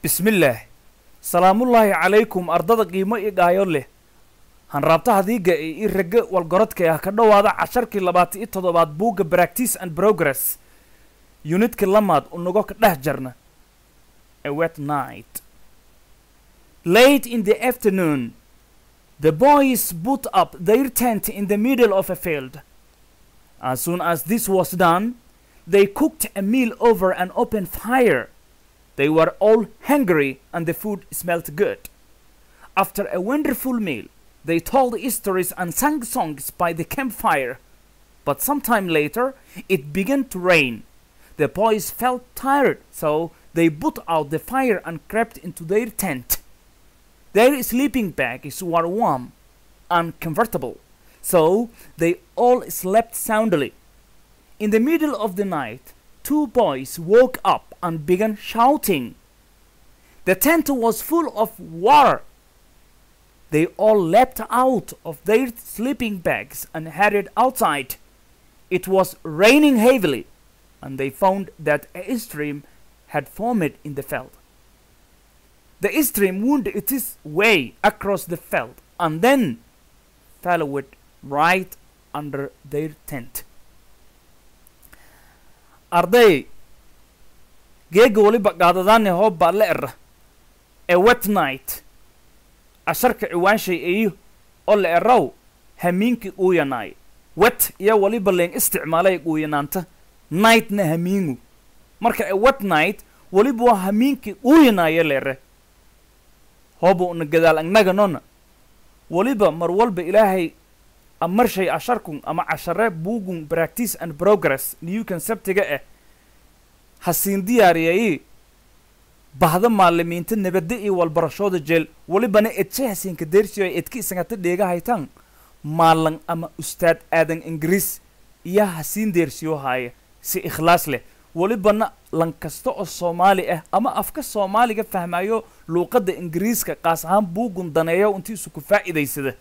bismillaah salaamullaahi calaykum ardada qiimo i dhaayo leh hanraabta hadiiga ee i ragga walgorodka ah ka dhowaada casharkii labaatan iyo toddobaad buugga practice and progress yunidka lamaad unago ka dhex jarna a wet night late in the afternoon the boys put up their tent in the middle of a field as soon as this was done they cooked a meal over an open fire they were all hungry and the food smelled good after a wonderful meal they told stories and sang songs by the campfire. But sometime later, it began to rain. The boys felt tired, so they put out the fire and crept into their tent. Their sleeping bags were warm and comfortable, so they all slept soundly. In the middle of the night, two boys woke up and began shouting. The tent was full of water they all leapt out of their sleeping bags and headed outside. It was raining heavily, and they found that a stream had formed in the field. The stream wound its way across the field and then followed right under their tent. arday geega waliba qaadadaane hoobbaa la era a wet night casharka ciwaanshay eeyo oo la eraw hamiinkii uuyanaay wet iyo waliba leen isticmaalay uuyanaanta nightna hamiingu marka a wet night waliba waa hamiinkii uuyanaayo leere hooba una gadaal agnaganona waliba mar walba ilaahay amarshay casharkun ama cashare buugun practice and progress new conceptiga ah hasiin diyaariyayii bahda maalimiinta nabadda iyo walbarashooda jeel welibana edse hasiinka deersiyo ay edka isangata dheega haytaan maalan ama ustaad aadan ingiriis iyo hasiin deersiyo haaya si ikhlaas leh welibana lan kasta oo soomaali ah ama afka soomaaliga fahmayo luuqadda ingiriiska qaas ahaan buugun daneeyo intii isu ku faa'iidaysada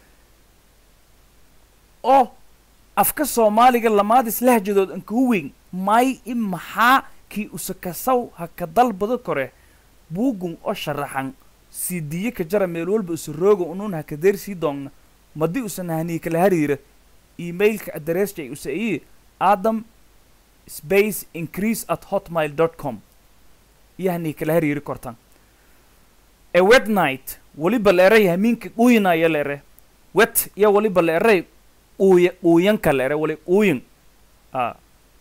oo afka soomaaliga lamaadis lahjadood ankugu weyn may i maxaa kii usakasaw ha ka dalbado kore buugun oo sharaxan siidiye ka jara meel walba usa rooga unuun ha ka deersii doonna madii usan hanii kala hariira emailka adreesjay usa iyi adam space increase at hotmail dot com iyo hanii kala hariiri kortan a wet night weliba leeray hamiinka uuyinaya leere wet iyo weliba leeray uuya uuyanka leere wali uuyin a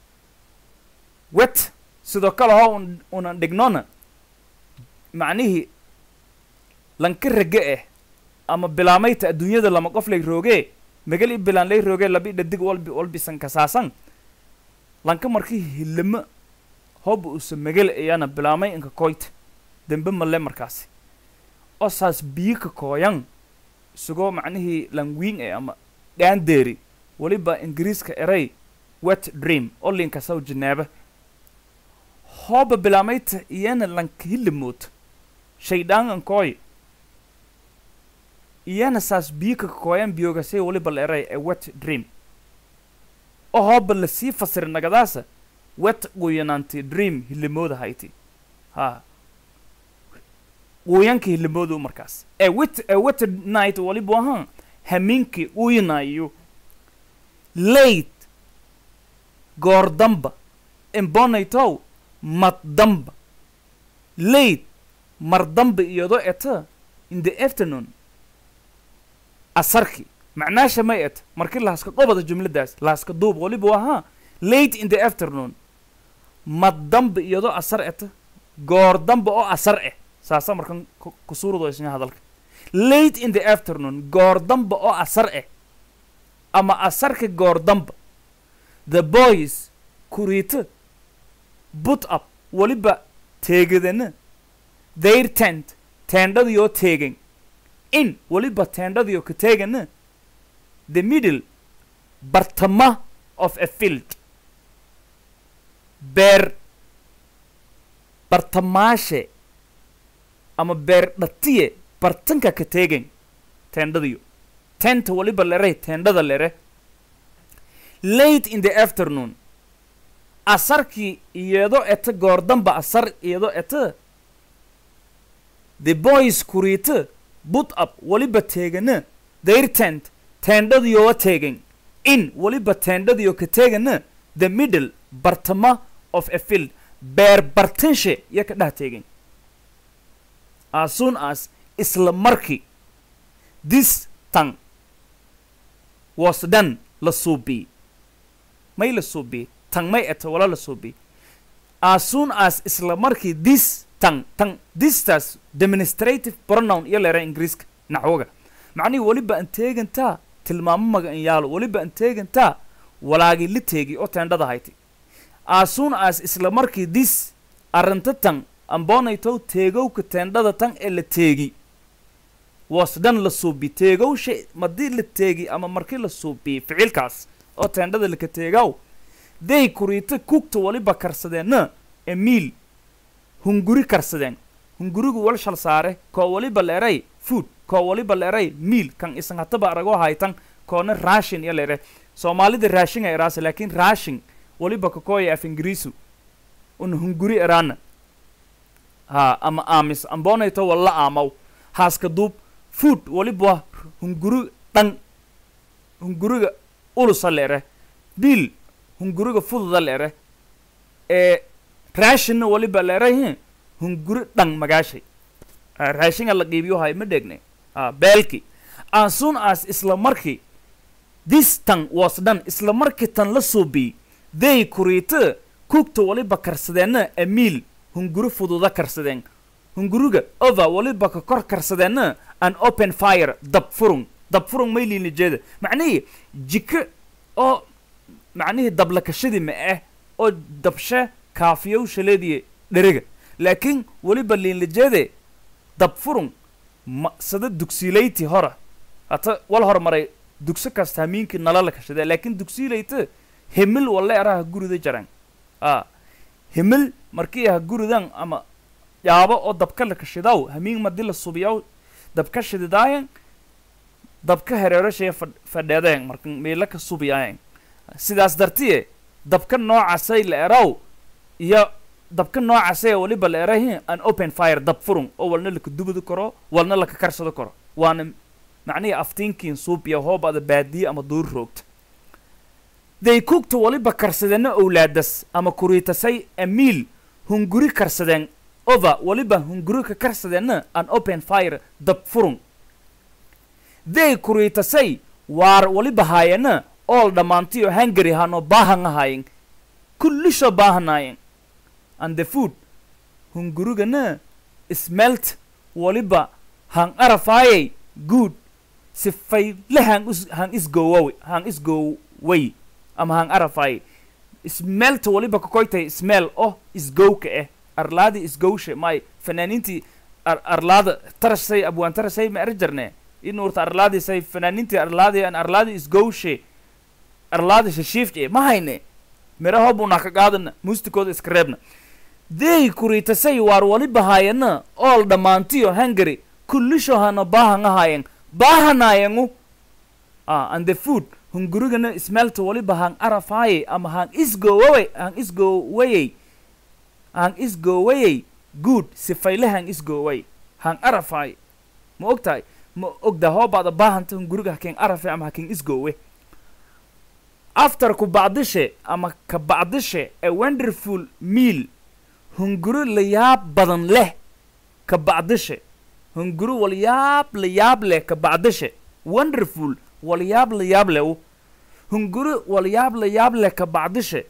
wet sidoo kale ho un unan dhignona macnihii lanka rage ah ama bilaamayta adduunyada lama qof lay roogee magal i bilaan lay roogee labi dhadig walbi walbisan kasaasan lanka markii hilamo hooba usa magal ayana bilaamay inka koyta dembe male markaasi oo saas biyo ka kooyan isagoo macnihii langwiin eh ama dhaandeeri weliba ingiriiska eray wet dream oo linkasaw janaaba hooba bilaamayta iyana lanka hilamood shaydhaangan kooy iyana saas biyo ka kooyan biyogasay weliba la eray a wet dream oo hooba lasii fasira nagadaasa wet quyanaanti dream hilamooda hayti ha quuyanka hilamoodu markaas a wet a wet night waliba ahaan hamiinkii uyanayo late goor damba imbonaytow mad damba late mar damba iyadoo eta in the afternoon asarki macnaasha may et markii lahaska qobada jumladaas lahaska duub waliba ahaa late in the afternoon mad damba iyadoo asar eta goor damba oo asar eh saasa markan kusuurado isna hadalka late in the afternoon goor damba oo asar eh ama asarka goor damba the boys kuriita put up waliba teegadana their tent teendhadiyoo teegan in waliba teendhadiyoo ka teegana the middle bartama of a field beer bartamaashe ama beer dhatiye bartanka ka teegan teendhadiyo tenta waliba lere teendhada lere late in the afternoon asarkii iyadoo eta goordamba asar iyadoo eta the boys kuriita put up waliba teegana their tent teendhadiyowa teegen in waliba teendhadiyo ka teegana the middle bartama of a field beer bartanshe ya ka dhah teegen as soon as isla markii this tan was done la suubii may la suubii tan may eta wala la suubii as soon as isla markii this tan tan thistas demonstrative pronoun iyo leera ingiriiska naxwoga macnihii weliba an teegantaa tilmaamo maga in yaalo weliba an teegantaa walaagii la teegi oo teendhada hayti as soon as isla markii this arrinta tan amboonaytow teegowka teendhada tan ee la teegi was dhan la suubi teegowsha madii la teegi ama markii la suubiye ficilkaas oo teendhada laka teegaw day kuriita kugta waliba karsadeenna emiil hunguri karsadeen hungurigu wal shal saare koo waliba leeray food koo waliba leeray miil kan isan hataba aragoo haytan koona raashin iyo leere soomaalida raashin ay eraase laakiin raashin waliba kakooya af ingiriisu un hunguri eraana ha ama aamis amboonayto walla aamaw haaska duub food waliba hunguri dhan hunguriga ulusa leere biil hunguriga fududa leere ee raashinna waliba leerahi hunguri dhan magaashay raashinga la qiibiyo hay ma dhegne beelki as soon as isla markii this tan was done isla markii tan la suubii they kuriita kugta waliba karsadeenna amiil hunguri fududa karsadeen hunguriga over waliba ka kor karsadeenna an open fire dab furung dab furung may liina jeeda macnihii jiko oo macnihii dablakashadii ma ah oo dabshe kaafiyow shaleediye dheriga laakiin weliba liinlajeede dab furung ma sada dugsiilayti hora hata wal hormaray dugso kasta hamiinkii nala la kashadee laakiin dugsiilayta himil walle araha gurida jaran a himil markii aha guridan ama yaabo oo dabka la kashidaw hamiin madi la subiyaw dabka shididaayan dabka hereerashaya fadh fadheedeen marka meela ka subiyaayan sidaas dartiye dabka noocasay la eraw iyo dabka noocasay waliba la erahin an open fire dab furung oo walna laka dubadi karo walna laka karsado karo waana macnihii aftiinkiin suubiya hoobada baadiye ama duur roogta day kugta waliba karsadeenna owlaadas ama kuriitasay amiil hunguri karsadeen over waliba hunguri ka karsadeenna an open fire dab furung day kuriitasay waar waliba haayana ool dhammaantiyo hungary hano baahan ahaayen kullisho baahanaayeen and the food hungurigana smelt waliba han arafaayay good sifayle han is han isgowawe han isgoway ama han arafaayay smelta waliba kakoytay smell oh isgowka eh arlaadi isgowshe may fanaaniintii ar arlaada tarashay abwaan tarashay ma er jarne inuurta arlaadisay fanaaniintii arlaadi an arlaadi isgowshe arlaadi shashiifce ma hayne miraho buna ka qaadana muustikooda iska reebna dey kuriitasay waar waliba haayana ool dhammaantiyo hungary kullisho hana baahan ahaayen baahanayengu ah and the food hungurigana smelta waliba han arafaaye ama han isgowaway han isgowayey han isgowayey good sifayle han isgoway han arafaaye ma og tahay ma ogda hoobaada baahanta hunguriga haken arafe ama haken isgowe after ku bacdishe ama ka bacdishe a wonderful meal hunguri layaab badan leh ka bacdishe hunguri walyaab layaab leh ka bacdishe wonderful walyaab layaab leh hunguri walyaab layaab leh ka bacdishe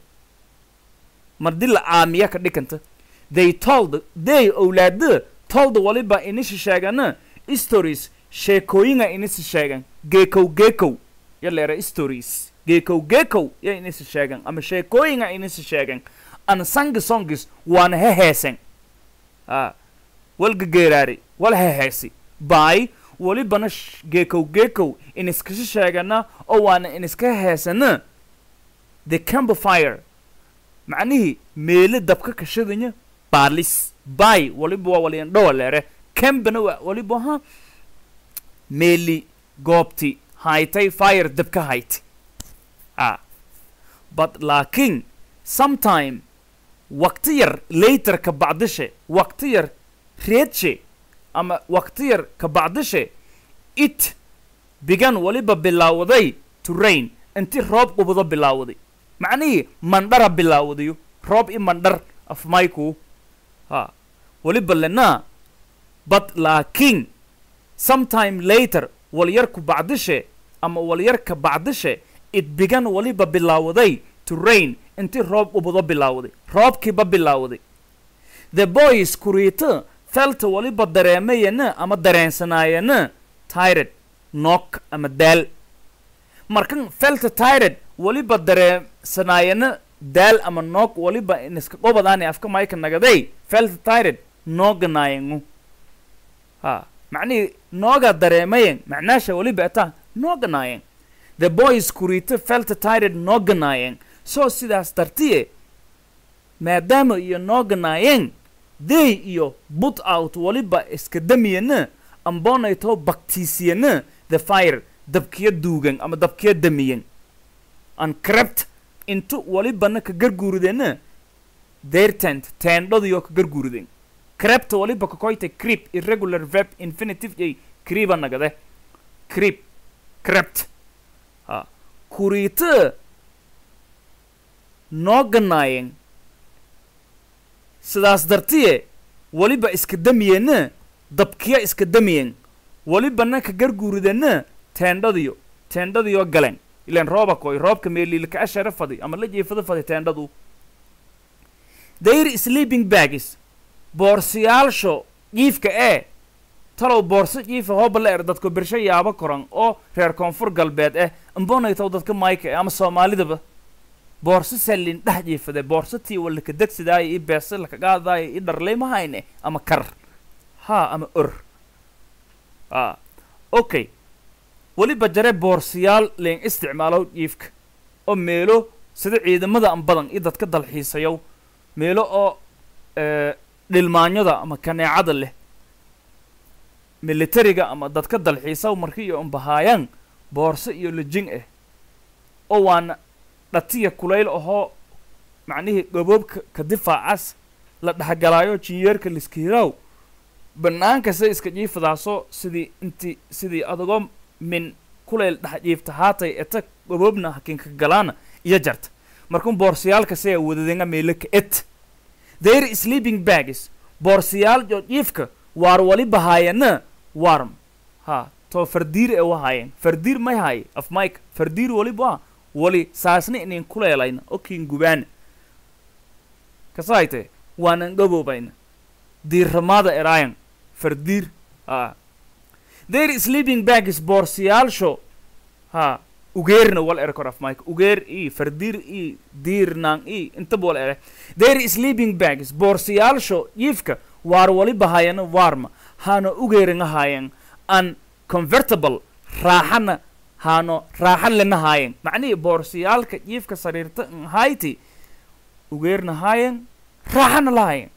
mardi la aamiya ka dhikanta they told they owlaada told waliba inisi sheegana stories sheekooyinga inisi sheegan geekow geekow ya leera stories geekow geekow ya inisi sheegan ama sheekooyinga inisi sheegan an sangi songis waana heheesen a walga geeraari wal heheesi by walibana geekow geekow iniskasha sheegana oo waana iniska heesana the campfire macnihii meele dabka kashadanya baalis by waliba waa waliandhowa leere cambana waa waliba ha meeli goobti haytay fire dabka hayti a but laakiin sometime waqti yar later ka bacdishe waqti yar reedshe ama waqti yar ka bacdishe it bigan waliba bilaawday to rain inti roob qubado bilaawday macnihii mandhara bilaawdayo roob i mandhar af mayku ha waliba lenaa but laakiin sometime later walyarku bacdishe ama walyarka bacdishe it bigan waliba bilaawday to rain inti roob qubado bilaawday roobkiiba bilaawday the boys kuriito felta waliba dareemayana ama dareensanaayana tired nook ama daal markan felta tired waliba dareensanaayana daal ama noog waliba iniska qobadaani afka mayka nagaday felta tired nooganaayangu ha macnihii nooga dareemayen macnaasha waliba ataa nooganaayen the boys kuriito felta tired nooganaayen so sidaas dartiye maadaama iyo nooganaayeen they iyo but out waliba iska damiyana ambonayto baktiisiyana the fire dabkiya duugan ama dabkiya damiyan an crept intu walibana ka garguuridena their tent teendhadiyo ka garguuriden crept waliba kakoyta creep irregular verb infinitive ay creepa nagade creep crept ha kuriita nooganaayen sidaas dartiye waliba iska damiyena dabkiya iska damiyen walibana ka garguuridena teendhadiyo teendhadiyo galen ilan rooba koy roobka meeliilka ashara fadi ama la jeefada fadi teendhadu their sleeping bags boorsiyaalsho jiifka ee talow boorso jiifa hooba la er dadku birsho yaabo koran oo reer koonfur galbeed eh ambonaytow dadka mayka eh ama soomaalidaba boorso sallin dhex jiifade boorso tii walaka degsidaaya i beese lakagaadaaya i dharlay mahayne ama kar ha ama or a okay weliba jare boorsiyaal leen isticmaalow jiifka oo meelo sida ciidamada an badan i dadka dalxiisayow meelo oo dhilmaanyada ama kaneecada leh militariga ama dadka dalxiisaw marki iyo unbahaayaan boorso iyo lejin ah oo waana dhatiya kulayl ahoo macnihii gaboobka ka difaacas la dhexgalaayo jinyeerka liskiiraaw banaanka se iska jiifadaasoo sidii inti sidii adagoo min kulayl dhex jiifta haatay eta gaboobna hakinka galaana iyo jarta markun boorsiyaalka sea wadadenga meelaka et their sleeping bags boorsiyaal jo jiifka waar waliba haayana warm ha to fardiir e wahaayeen fardiir may haaye af mike fardiir waliba wali saasna inin kuleelayna okin gubaana kasaayte waanan gaboobayna diirramaada eraayan fardiir ha their sleeping bags boorsiyaalsho ha ugeerna wal ere kor af mike ugeer i fardiir i diirnaan i intaba wal ere their sleeping bags boorsiyaalsho jiifka waar waliba haayana waarma haano ugeeringa haayan an convertible raaxana haano raaxa lena haayan macnihii boorsiyaalka jiifka sariirta hayti ugeerna haayan raaxana la haayan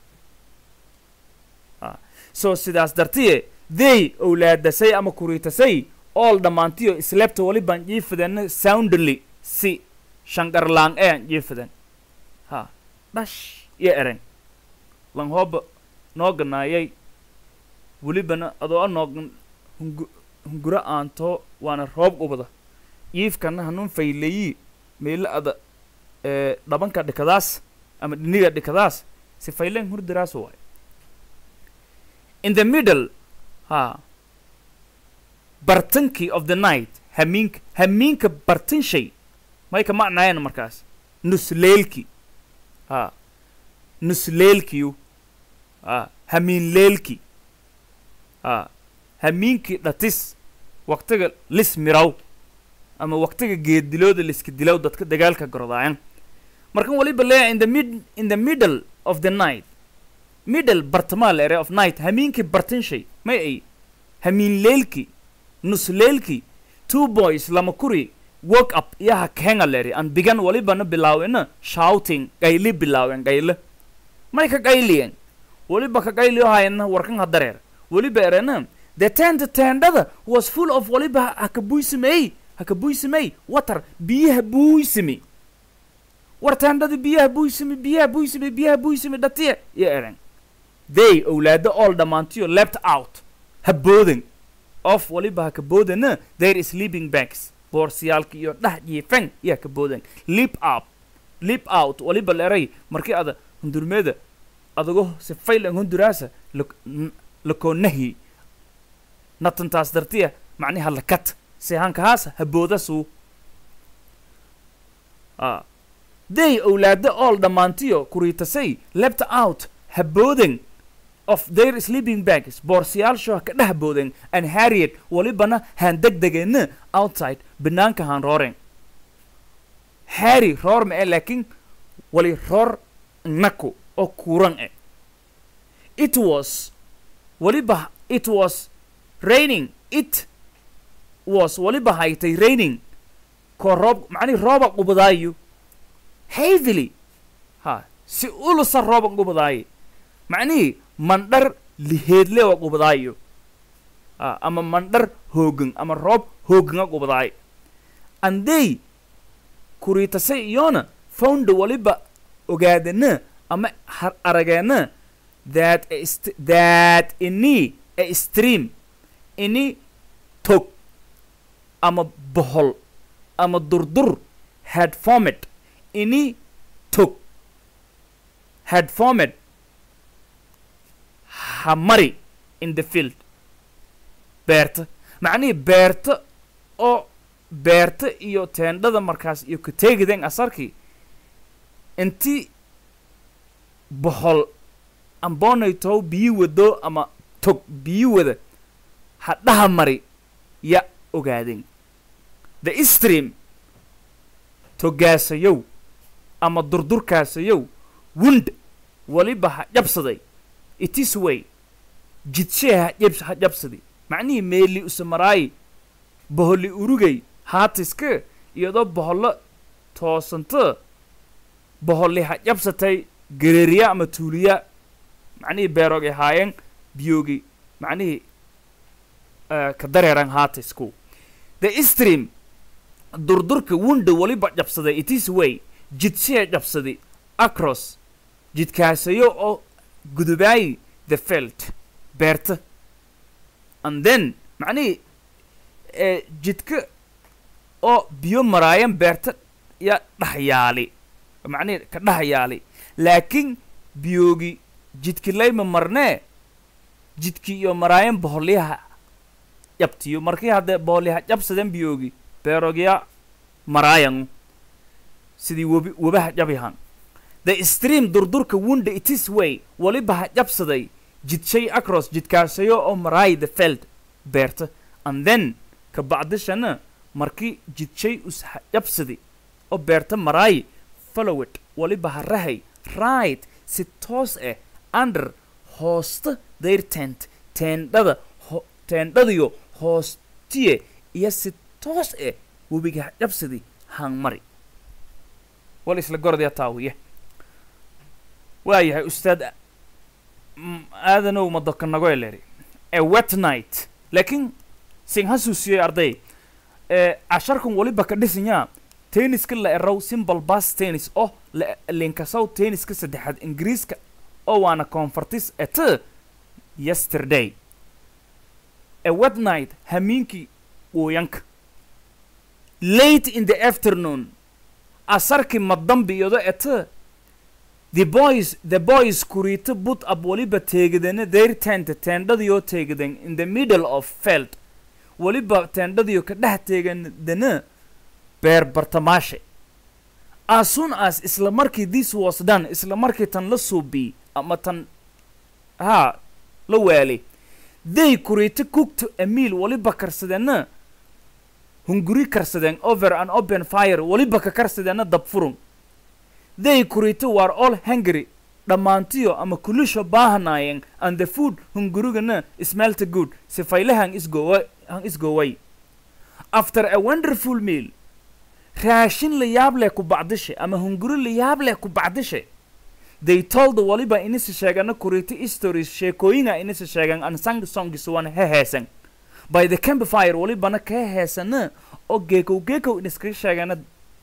so sidaas dartiye they owlaadasay ama kuriitasay ool dhammaantiyo isleebta waliban jiifadana soundly si shangarlaan ee an jiifadan ha dhash iyo eren lan hooba nooganaayay welibana adoo a noogan hungu hunguro aanto waana roob ubada jiifkana hanun faylayi meelo ada ee dhabanka dhikadaas ama dhiniga dhikadaas si fayleen hurdiraas waay in the middle ha bartankii of the night hamiinka hamiinka bartanshay may ka macnaayana markaas nusleelki ha nusleelkiyu ha hamiinleelki ha hamiinkii dhatis waqtiga lis miraw ama waqtiga geeddilooda liska dilow dadka dagaalka gorodaayan markan waliba leeya in the mid in the middle of the night middle bartamaa la ere of night hamiinkii bartanshay may ay hamiinleelki nusleelki two boys lama kuri work up iyaha kenga leri an bigan walibana bilaawena shouting qayli bilaawen qayle may ka qayliyen waliba ka qayliyo hayana warkan ha dareer waliba erena the tent tendada was full of waliba haka buysimey haka buysimey water biyaha buysimi war tendada biyaha buysimi biyaha buysimi biyaha buysimi dhatiye iyo eren they owlaado all dhammaantiyo left out ha boodan of waliba ha ka boodana there sleeping bags boorsiyaalka iyo dhah jiifan yaa ka boodan leap up leap out waliba leeray markii ada hundurmeeda adago si faylan hunduraasa lakoonahi natantaas dartiya macniha lakat sehankahaas ha boodasuu ah they owlaado all dhammaantiyo kuriitasay left out ha boodan of their sleeping bags boorsiyaalsho ha ka dheh boodan and harriet walibana haan degdegeenna outside banaanka haan rooreen harry roor ma e laakiin wali roor naku oo kuuran e it was waliba it was raining it was waliba haytay raining koo roob macnihi rooba qubadaayo heavily ha si ulusa rooba qubadaaye macnihii mandhar liheedle wa qubadaayo a ama mandhar hoogan ama roob hooganga qubadaayo and they kuriitasay iyona founda waliba ogaadana ama har arageena that a st- that ini a stream ini tog ama bohol ama durdur had formed ini tog had formed hamari in the field beerta macnihii beerta oo beerta iyo teendhada markaas iyo ka teegideen asarkii intii bohol amboonaytow biyi wado ama tog biyi wada hadhaha mari ya ogaadeen the stream togaasayow ama durdurkaasayow wund waliba ha jabsaday itis way jidshee ha jabs ha jabsadi macnihii meeli usamaraayi boholli urugay haatiska iyadoo bohollo toosanta boholli ha jabsatay gereeriya ama tuuliya macnihii beeroogay haayeen biyoogi macnihii eh, ka dareeran haatisku the stream durdurka wunda waliba jabsaday itis way jidshee jabsadi across jidkaasayo oo gudubaayi the felt beerta and then macnihii eh, jidka oo biyo maraayan beerta ya dhaxyaali macnihii ka dhaxyaali laakiin biyoogi jidki layma marnee jidki iyo maraayan boholyaha jabtiyo markii haddee boholyaha jabsaden biyoogi beerogya maraayan sidii webi webaha jabyahan the stream durdurka wunda itis way waliba ha jabsaday jidshay across jidkaasayo oo maraay the feld beerta and then ka bacdishana markii jidshay us ha jabsadi oo beerta maraay followed waliba ha rahay right si toos ah under hoosta their tent teendhada ho teendhadiyo hoostiye iyo si toos ah webiga ha jabsadi hang mari wal isla gorodya taawiye waayahay ustaad m- aadanow madoka nago eleri a wet night laakiin sin hasuusiyey arday ee casharkan waliba ka dhisanyaa tenniska la erow simple bas tennis oo la linkasow tenniska saddexaad ingiriiska oo waana convertis et yesterday a wet night hamiinkii wooyanka late in the afternoon asarkii madambiyado et the boys the boys kuriito put up waliba teegidana their tent teendhadiyoo teegidan in the middle of feld waliba teendhadiyo ka dhex teegadana beer bartamaashe as soon as isla markii this was done isla markii tan la suubi ama tan haa la waali they kuriito cooked a meal waliba karsadena hunguri karsadeen over an open fire waliba ka karsadena dabfurun they kuriito war all hungry dhammaantiyo ama kulisho baahanaayeen and the food hungurigana smelt good sifayle hang isgowa hang isgoway after a wonderful meal raashin la yaab leh ku bacdishe ama hunguri la yaab leh ku bacdishe they told waliba inisi sheegana kuriito stories sheekooyinga inisi sheegan and sang songs wan heheesan by the campfire walibana ka heesana oo geekow geekow iniskaga sheegana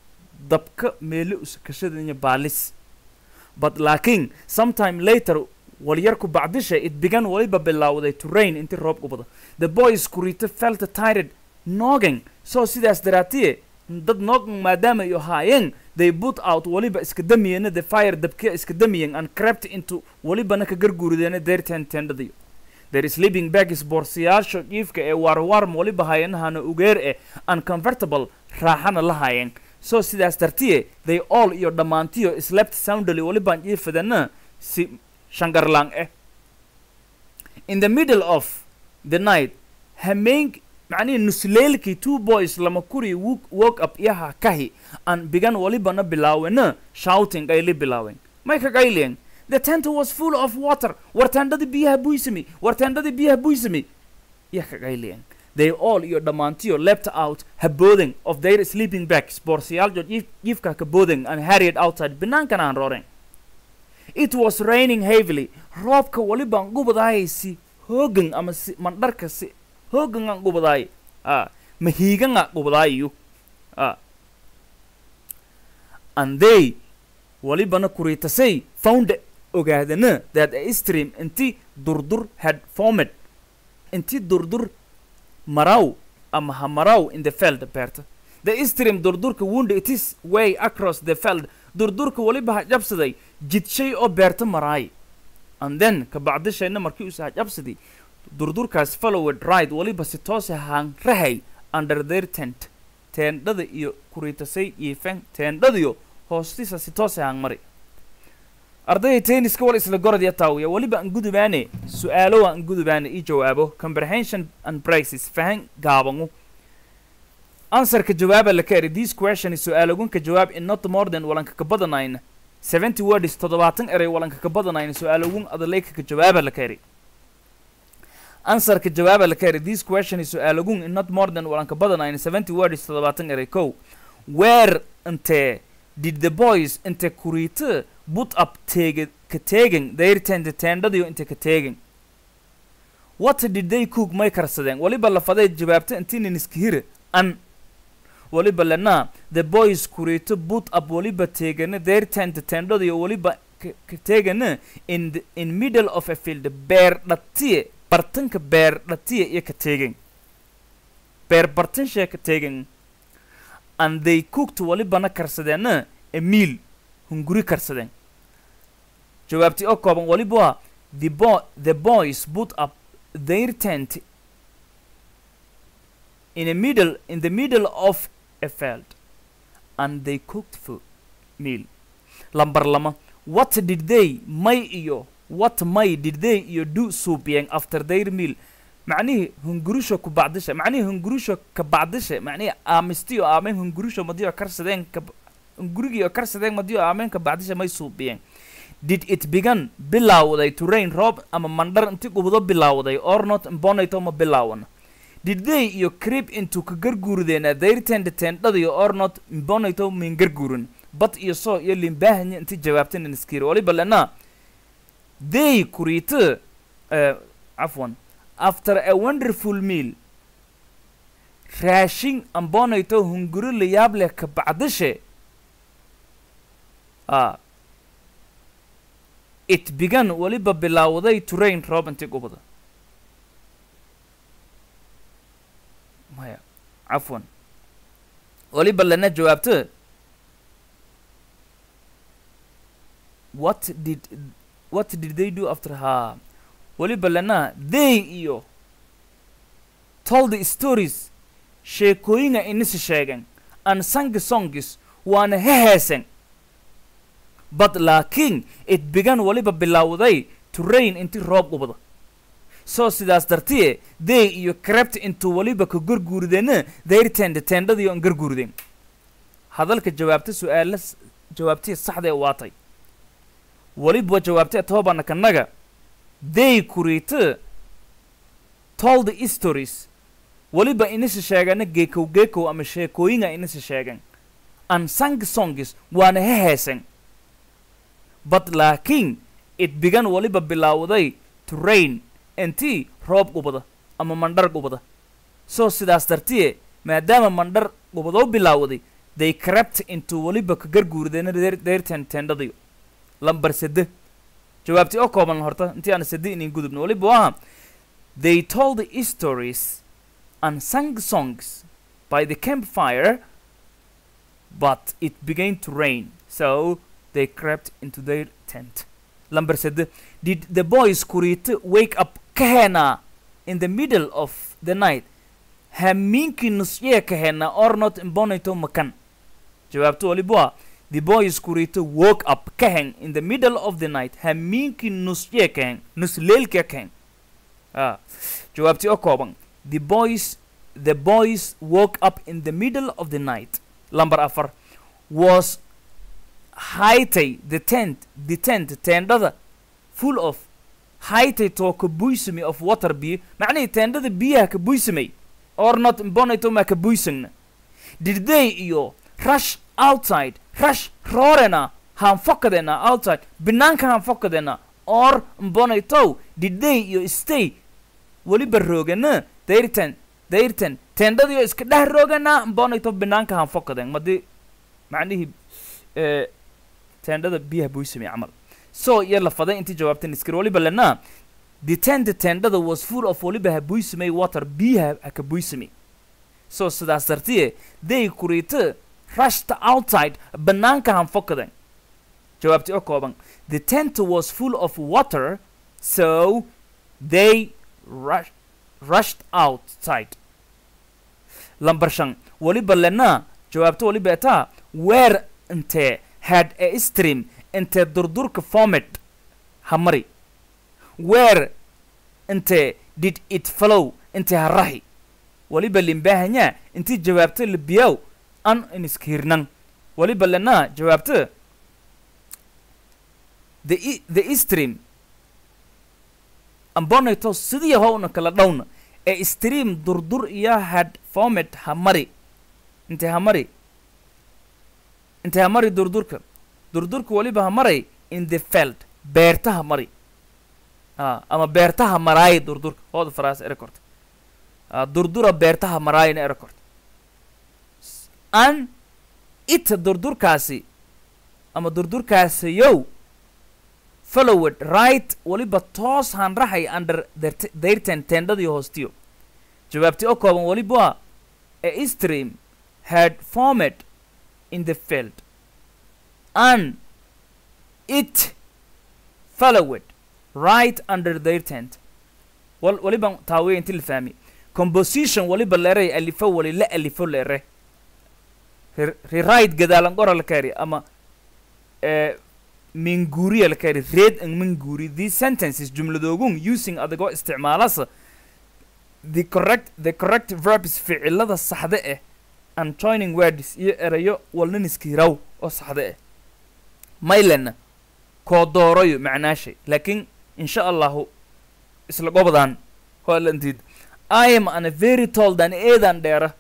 dabka meelo uskashadanya baalis but laakiin sometime later walyarku bacdisha it began waliba bilaawday to rain intii roob gubada the boys kurita felt tired nogging so sidaas daraatiye dad nogging maadaama ay ahaayeen they put out waliba iska damiyeen the fire dabkiya iska damiyeen and crept into walibana ka garguurideena their tent tendadiyo their sleeping bags boorsayaasha jiifka ee waarwaarm waliba hayanahana ugeer eh uncomfortable raaxana la haayeen so sidaas dartiye they all iyo dhammaantiyo slept soundly walibaan jiifadana si shangarlaan eh in the middle of the night hameen macnihii nusleelkii two boys lama kuri woke, woke up iyaha kahi an bigan walibana bilaawena shouting ay la bilaaween may ka qayleen the tent was full of water wartaandhadii biyaha buysami wartaandhadii biyaha buysami iya ka qayleen they all iyo dhammaantiyo leapt out habooden of their sleeping bags boorsayaaljo jiifka ka booden and harried outside binaankana aan rooreen it was raining heavily roobka walibaan gubadaayay si hoogan ama si mandharka si hoogan aan gubadaay a mahiigan a gubadaayu a and they walibana kuriitasay found ogaadana that a stream inti durdur had formed inti durdur maraw ama ha maraw in the field beerta the stream durdurka wound it is way across the field durdurka waliba ha jabsaday jidshay oo beerta maraay and then ka bacdishayna markii uu ha jabsaday durdurkaas followed right waliba si toose haan rahay under their tent teendhada iyo kuriitasay iifan teendhadiyo hoostiisa si toose haan mari ardayda tenniska wal isla gorodya taawiya waliba aan gudubaane su-aalo aan gudubaane ii jawaabo comprehension and prices fahan gaabangu answerka jawaaba la kaeri this question is su-aalogunka jawaab in not more than walanka ka badanayna seventy words toddobaatan eray walanka ka badanayna su-aalogun adaleyka ka jawaaba la kaeri answerka jawaaba la kaeri this question is su-aalogun in not more than walanka badanayna seventy words toddobaatan eray kow where intee did the boys inte kuriite put up tege ka tegen their tent teendhadiyo inte ka tegen what did they cook may karsadeen waliba lafaday jawaabta intinin iskahire an waliba lena the boys kuriito put up waliba teegana their tent teendhadiyo waliba ka teegana in the, in middle of a field beer dhatiye bartanka beer dhatiye iyo ka teegen beer bartanshee ka teegen and they cooked walibana karsadeena a meal hunguri karsadeen jawaabtii oo kooban waliba waa the, bo the boys put up their tent in a middle in the middle of a field and they cooked food meal lambar lama what did they may iyo what may did they iyo do suubiyeen after their meal macnihii hungurisho ku bacdisha macnihii hungurisho ka bacdisha macnihii aamistiyo aamen hungurisho madiyo karsadeen ka hungurigiyo karsadeen madiyo aamen ka bacdisha may suubiyeen did it began bilaawday to rain roob ama mandhar inti gubdo bilaawday or not bonayto ma bilaawan did they iyo creep into ka garguurideena their tent tendhadiyo or not bonayto min garguurin bad iyo soo iyo limbahanya inti jawaabtana niskiri waliba lena they kuriite uh, afwan after a wonderful meal raashin ambonayto hunguri la yaab leh ka bacdishe a it began waliba bilaawday to rain roob inti gubada maya cafwan waliba lana jawaabto what did what did they do after ha waliba lana they iyo told the stories sheekooyinga inisi sheegen and sang songs waana heheesen but laakiin it began waliba bilaawday to rain inti roob gubada soo sidaas dartiye they iyo crept intuu waliba ka garguurideena their tend tendhadiyo an garguurideen hadalka jawaabta su-aala jawaabtihi saxdee waatay waliba jawaabtay toobana kanaga they kuriite told the stories waliba inisi sheegana geekow geekow ama sheekooyinga inisi sheegan and sang songs waana heheesen but laakiin it began waliba bilaawday to rain intii roob gubada ama mandhar gubada soo sidaas dartiye maadaama mandhar gubadoo bilaawday they crept intuu waliba ka garguurideena deerten tendhadayo lambar sede jawaabtii oo kooban horta intii aan sadi inin gudubno waliba waa they told the stories and sang songs by the campfire but it began to rain so they crept into their tent number sede did the boys kurite wake up kahena in the middle of the night hamiinki nusyee kahena or not imbonito makan jawaabto waliba waa the boys kurite woke up kahen in the middle of the night hamiinki nusyee kahen nusleelka kahen ah jawaabtii oo kooban the boys the boys woke up in the middle of the night number afar was haytay the tent the tent teendhada full of haytay too ka buysami of water biyo macnihii teendhada biyaha ka buysamay or not imbonato ma ka buysagna did they iyo rush outside rush roorena haan fokadena outside banaanka haan fokadena or imbonato did they iyo stay weliba roogana dayrtan dayrtan teendhadiyo iska dheh roogana imbonato banaanka haan fokaden madi macnihii eh, teendhada biyaha buysamay camal so iyo la faday intii jawaabtan iskir waliba lena the tent teendhada was full of waliba ha buysamay water biyaha ha ka buysamay so sidaas dartiye they kurite rushed outside banaanka han fokadan jawaabtii oo kooban the tent was full of water so they rush, rushed outside lambar shan waliba lena jawaabto waliba etaa where intee had a stream intee durdurka format hamari where intee did it flow intee harahi waliba limbaahanyaa intii jawaabto libiyow an iniskirnan waliba lena jawaabto the e- the stream ambonato sidii howna kala dhowna ee stream durdur iyo had format hamari intee hamari intee hamari durdurka durdurka waliba hamaray in the feld beertaha mari ah, ama beertaha maraay durdurka hooda faraas ere korta ah, durdura beertaha maraayna ere korta an ita durdurkaasi ama durdurkaasiyow followed right waliba toos han raxay under their t- their ten tendadii hoostiyo jawaabtii oo kooban waliba waa a stream had formed in the field and it followed right under their tent wal waliba taawiya inti la fahmi composition waliba leeray alifo wali la alifo leere Re- rewrite gadaalan qora la kaari ama eh, minguuriya la kaari read and minguuri these sentences jumladoogun using adigoo isticmaalasa the correct the correct verbs ficilada saxda ah and joining words iyo erayo walnaniskiiraw oo saxda ah maylena koo doorayo macnaashay laakiin insha allahu isla gobdaan holantiid i am an a very told an eedan dheera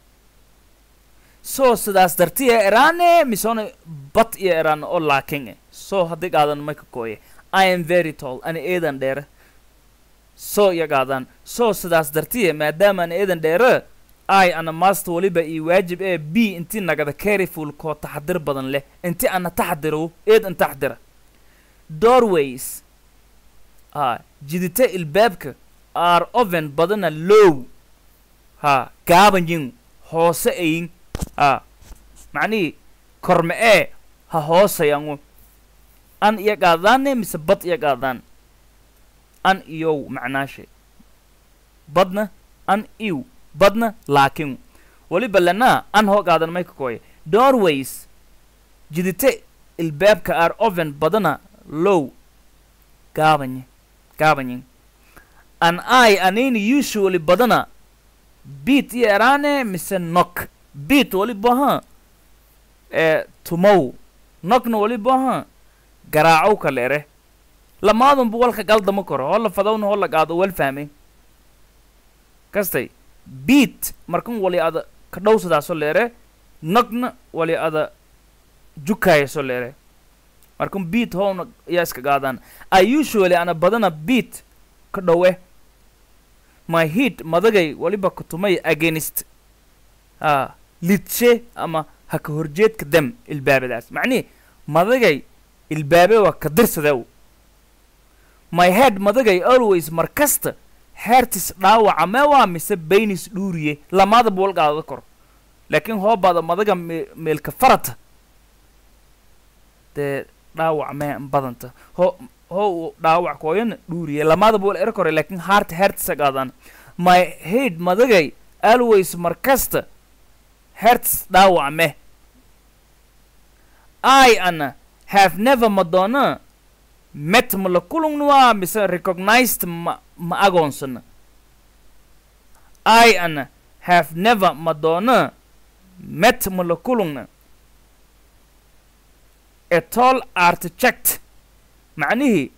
so sidaas dartiya eraane misona bat iyo eraan oo laakin eh so haddii qaadan may ka kooye i am very tall an eedan dheera so iyo qaadaan so sidaas dartiya maadaama an eedan dheera i ana master waliba iyo waajib ee b intii nagada careful koo taxadir badan leh inti ana taxadiro eed an taxadira doorways ha jidita ilbaabka are oven badana low ha gaabanyin hoose ayin ha macnihii korme ee ha hoosayangu an iyo qaadaane mise bad iyo qaadaan an iyow macnaashe badna an iw badna laakin waliba lanaa an hoo qaadan may ka kooye doorways jidite ilbaabka are oven badana low gaabanye gaabanyin an i anini usually badana beat iyo eraane mise nok beat waliba ha ee tumow nokna waliba ha garaacow kale ere lamaadunba walka galdama koro hola fadawna hola qaado wal fahmay kastay beat markan wali ada ka dhowsadaaso leere nogna wali ada jukaayaso leere markan beat howna yaa iska qaadaan i usually ana badana beat ka dhowe my heat madagay waliba kutumay against ha lidshe ama ha ka horjeedka dam ilbaabadaas macnihi madagay ilbaabe waa ka dirsadew my head madagay always mar kasta heertis dhaawaca mee waa mise baynis dhuuriye lamaada buwal qaadada kor laakiin hoobaada madaga me meelka farata dee dhaawac mee badanta ho ho uu dhaawac kooyana dhuuriye lamaada buwal ero kore laakiin heart heertisa qaadaan my head madagay always mar kasta heertis dhaawac meh I ana have never madonna met ma la kulungnuwa mise recognized ma ma agoonsana I ana have never madonna met ma la kulungna a tall architect macnihii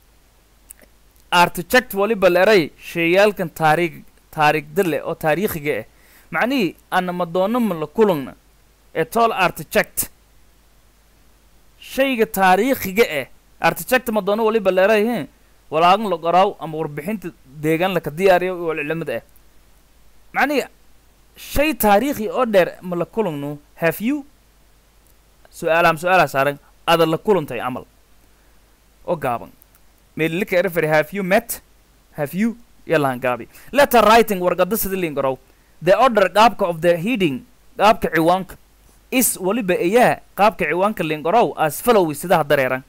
architect waliba leray sheeyaalkan taariikh taariikhda leh oo taariikhiga ah macnihii ana madonna ma la kulungna a tall architect shayga taariikhiga ah architect madoono waliba leeray he walaagan la qoraaw ama warbixinta deegaan laka diyaariyo wal cilamada ah macnihi shay taariikhi oo dheer ma la kulungno have you su-aalaam su-aalaa saaran ada la kulantay camal oo gaaban meelilika ereferi have you met have you yalaan gaabi letter writing warqada sida liin gorow the order qaabka of the heading qaabka ciwaanka is waliba ayaa qaabka ciwaanka liin gorow as follows sidaha dareeran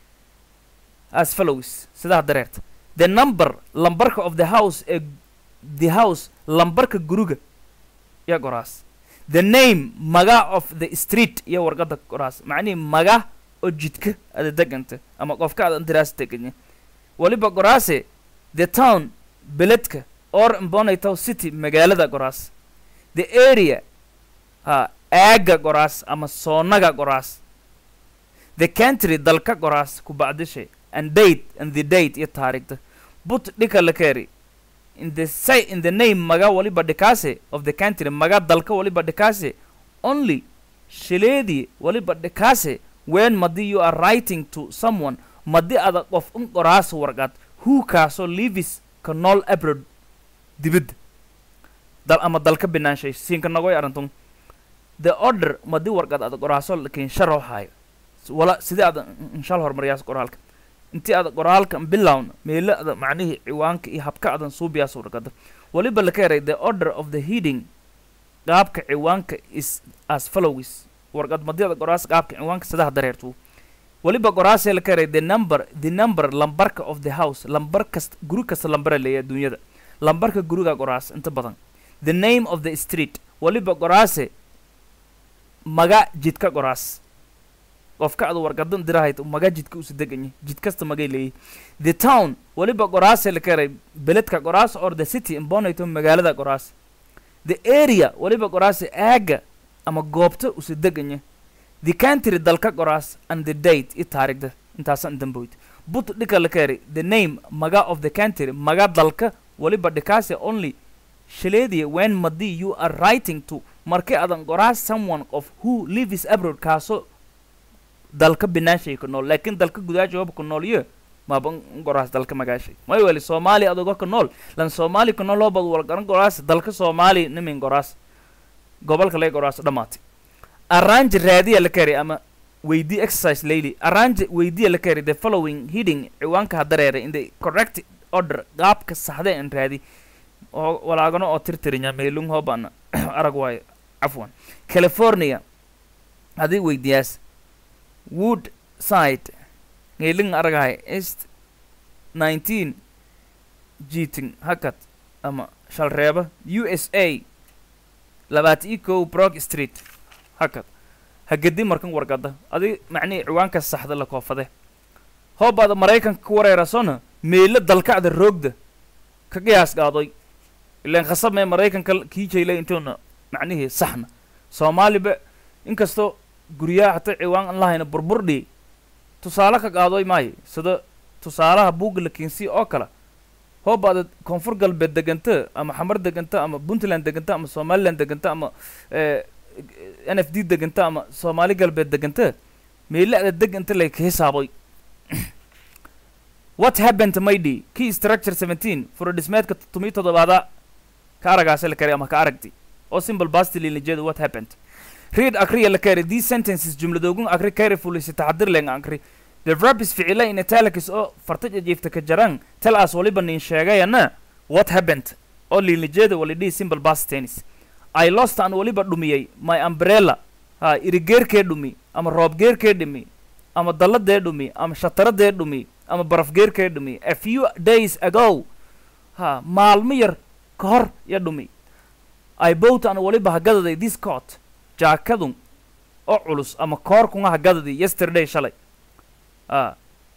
as follows sidaha dareerta the number lambarka of the house ee the house lambarka guriga iyo goraas the name maga of the street iyo warqada goraas macnihi maga oo jidka ada deganta ama qofka aad antiraas deganya waliba goraase the town beledka or mbonatow city magaalada goraas the area ha aaga goraas ama soonaga goraas the country dalka goraas ku bacdishay and date and the date iyo taariikhda but dhika la keeri in the say in the name maga waliba dhikaase of the country maga dalka waliba dhikaase only shileedii waliba dhikaase when madi you are writing to someone madi ada qof un qoraas warqad who kaasoo livis ka nool abroad dibadda dal ama dalka binaanshay siinka nagoy arantun the order madi warqad ada qoraaso lakin sharo hayo wala sidii ada inshal hormariyaas qoraalka intii ada qoraalka bilowna meelo ada macnihii ciwaanka iyo habka adan suubiyaas warqada waliba la keeray the order of the heading qaabka ciwaanka is as follows warqad madi ada qoraas qaabka ciwaanka sidaha dareertu waliba qoraasee la keeray the number the number lambarka of the house lambar kasta guri kasta lambara leeya adduunyada lambarka guriga qoraas inta badan the name of the street waliba qoraase maga jidka qoraas qofka ada warqadan dirahayd maga jidka usi deganya jid kasta magay leeyahy the town waliba qoraase la keeray beledka qoraas or the city imbonato magaalada qoraas the area waliba qoraase aaga ama goobta usi deganya the country dalka qoraas and the date i taarikhda intaasan damboyd but dhika la keeray the name maga of the country maga dalka waliba dhikaase only shaleediya when madi you are writing to markii adan qoraas someone of who lives abroad kaasoo dalka binaashay ku nool laakiin dalka gudaashooba ku nool iyo maaba qoraas dalka magaashay may weli soomaali adogo ka nool lan soomaali ku nool hoobad wal garan qoraas dalka soomaali nimin qoraas gobolka lay qoraas dhammaatay arrange raadiya la kari ama weydii exercise layli arrange weydiya la kari the following heading ciwaanka ha dareeray in the correct order qaabka saxda en raadi oo walaagano oo tirtirinya meelung hoobana arag waayo cafwan california hadii weydiyaas wood side ngeeling aragahay east nineteen jiting hakad ama shalreeba u s a labaata i kow brog street hakad hagedi markan wargada adi macnihii ciwaanka saxda la koofade hoobaada maraykanka ku wareerasona meelo dalkacda roogda ka qiyaas qaadoy ilaan khasab mee maraykanka kii jaylay intuuna macnihii saxna soomaaliba inkastoo guryaha hataa ciwaan an lahayna burburdhi tusaale ka qaadoy maayo sida tusaalaha buugga la keensiya oo kale hoobaada koonfur galbeed deganta ama xamar deganta ama puntland deganta ama somaliland deganta ama n f d deganta ama soomaali galbeed deganta meelada deganta lay ka hisaaboy what happened maydi key structure seventeen furodhismeedka todomiyo toddobaada ka aragaase la kari ama ka aragti oo simple bastililijeeda what happened read akriya la kari these sentences jumladoogun akri carefully si taxadir len akri the verbs ficila in italics oo farta jiifta ka jaran tell us waliba nin sheegayana what happened oo liilijeeda walidhihi simple past tennis i lost aan waliba dhumiyey my umbrella ha irigeerkee dhumi ama roobgeerkee dhumi ama dalladee dhumi ama shataradee dhumi ama barafgeerkee dhumi a few days ago ha maalmo yar ka hor ya dhumi i bought aan waliba hagadaday this coat jaakadun oo culus ama koorkunga hagadadii yesterday shalay a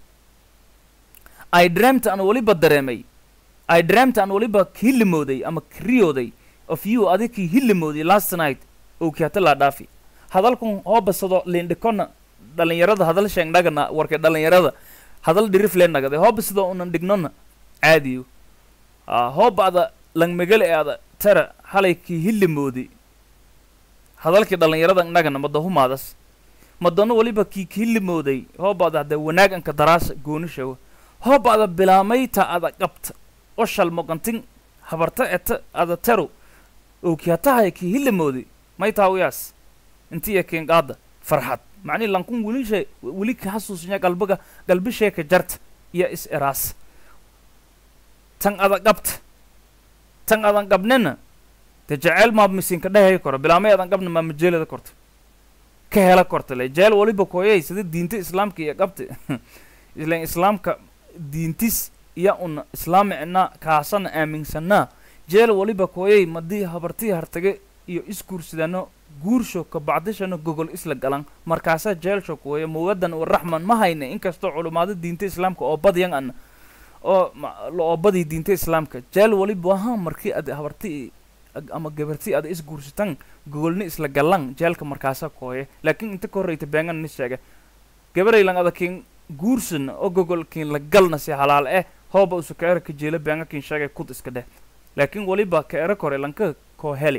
i dreamt aan waliba dareemay i dreamt aan waliba hillimooday ama kriyooday of you adikii hillimooday last night oo kiata laa dhaafi hadalkun hoo basado lindhikona dhalinyarada hadal sheengdhagana warka dhalinyarada hadal dhirif lee nagade hoo basado unan dhignona caadiyo a hoo ba'da langmegale ee ada tara halay kii hillimooday hadalkii dhalinyarada nagana madahumaadas madano waliba kii hillimooday hoo ba'da hadee wanaag anka daraasa goonishago hoo ba'da bilaamayta ada qabta oo shalmoqantin habarta eta ada taro oo kiatahay kii hillimooday may taawiyaas intiya keen qaada farxad macnihi lankun welisha weli ka xasuusnya galbiga galbisheeka jarta iyo is eraas tan ada qabta tan adan qabnina dee jeceyl maa misinka dhehaya koro bilaamay adan qabna maa majeelada korta ka hela korta le jeel waliba kooyay sida diinta islaamka iyo qabta ilan islaamka diintis iya una islaamicna kaasana aaminsanaa jeel waliba kooyay madii habartii hartage iyo isguursidano guursho ka bacdishana gogol isla galan markaasaa jeelsho kuweeya muwadan u raxman ma hayna inkastoo culumaado diinta islaamka oo badyan ana oo oo badii diinta islaamka jeel waliba ahaa markii ad habarti ama gabarti ada isguursataan gogolni isla galan jeelka markaasa kooye laakiin inta ka horreyta beengan ni sheega gabaraylan ada kiin guursan oo gogol kiin la galna si halaal eh hooba usu ka era ka jeela beenga kiin sheegay kud iska dheh laakiin waliba ka era kore lanka koo heli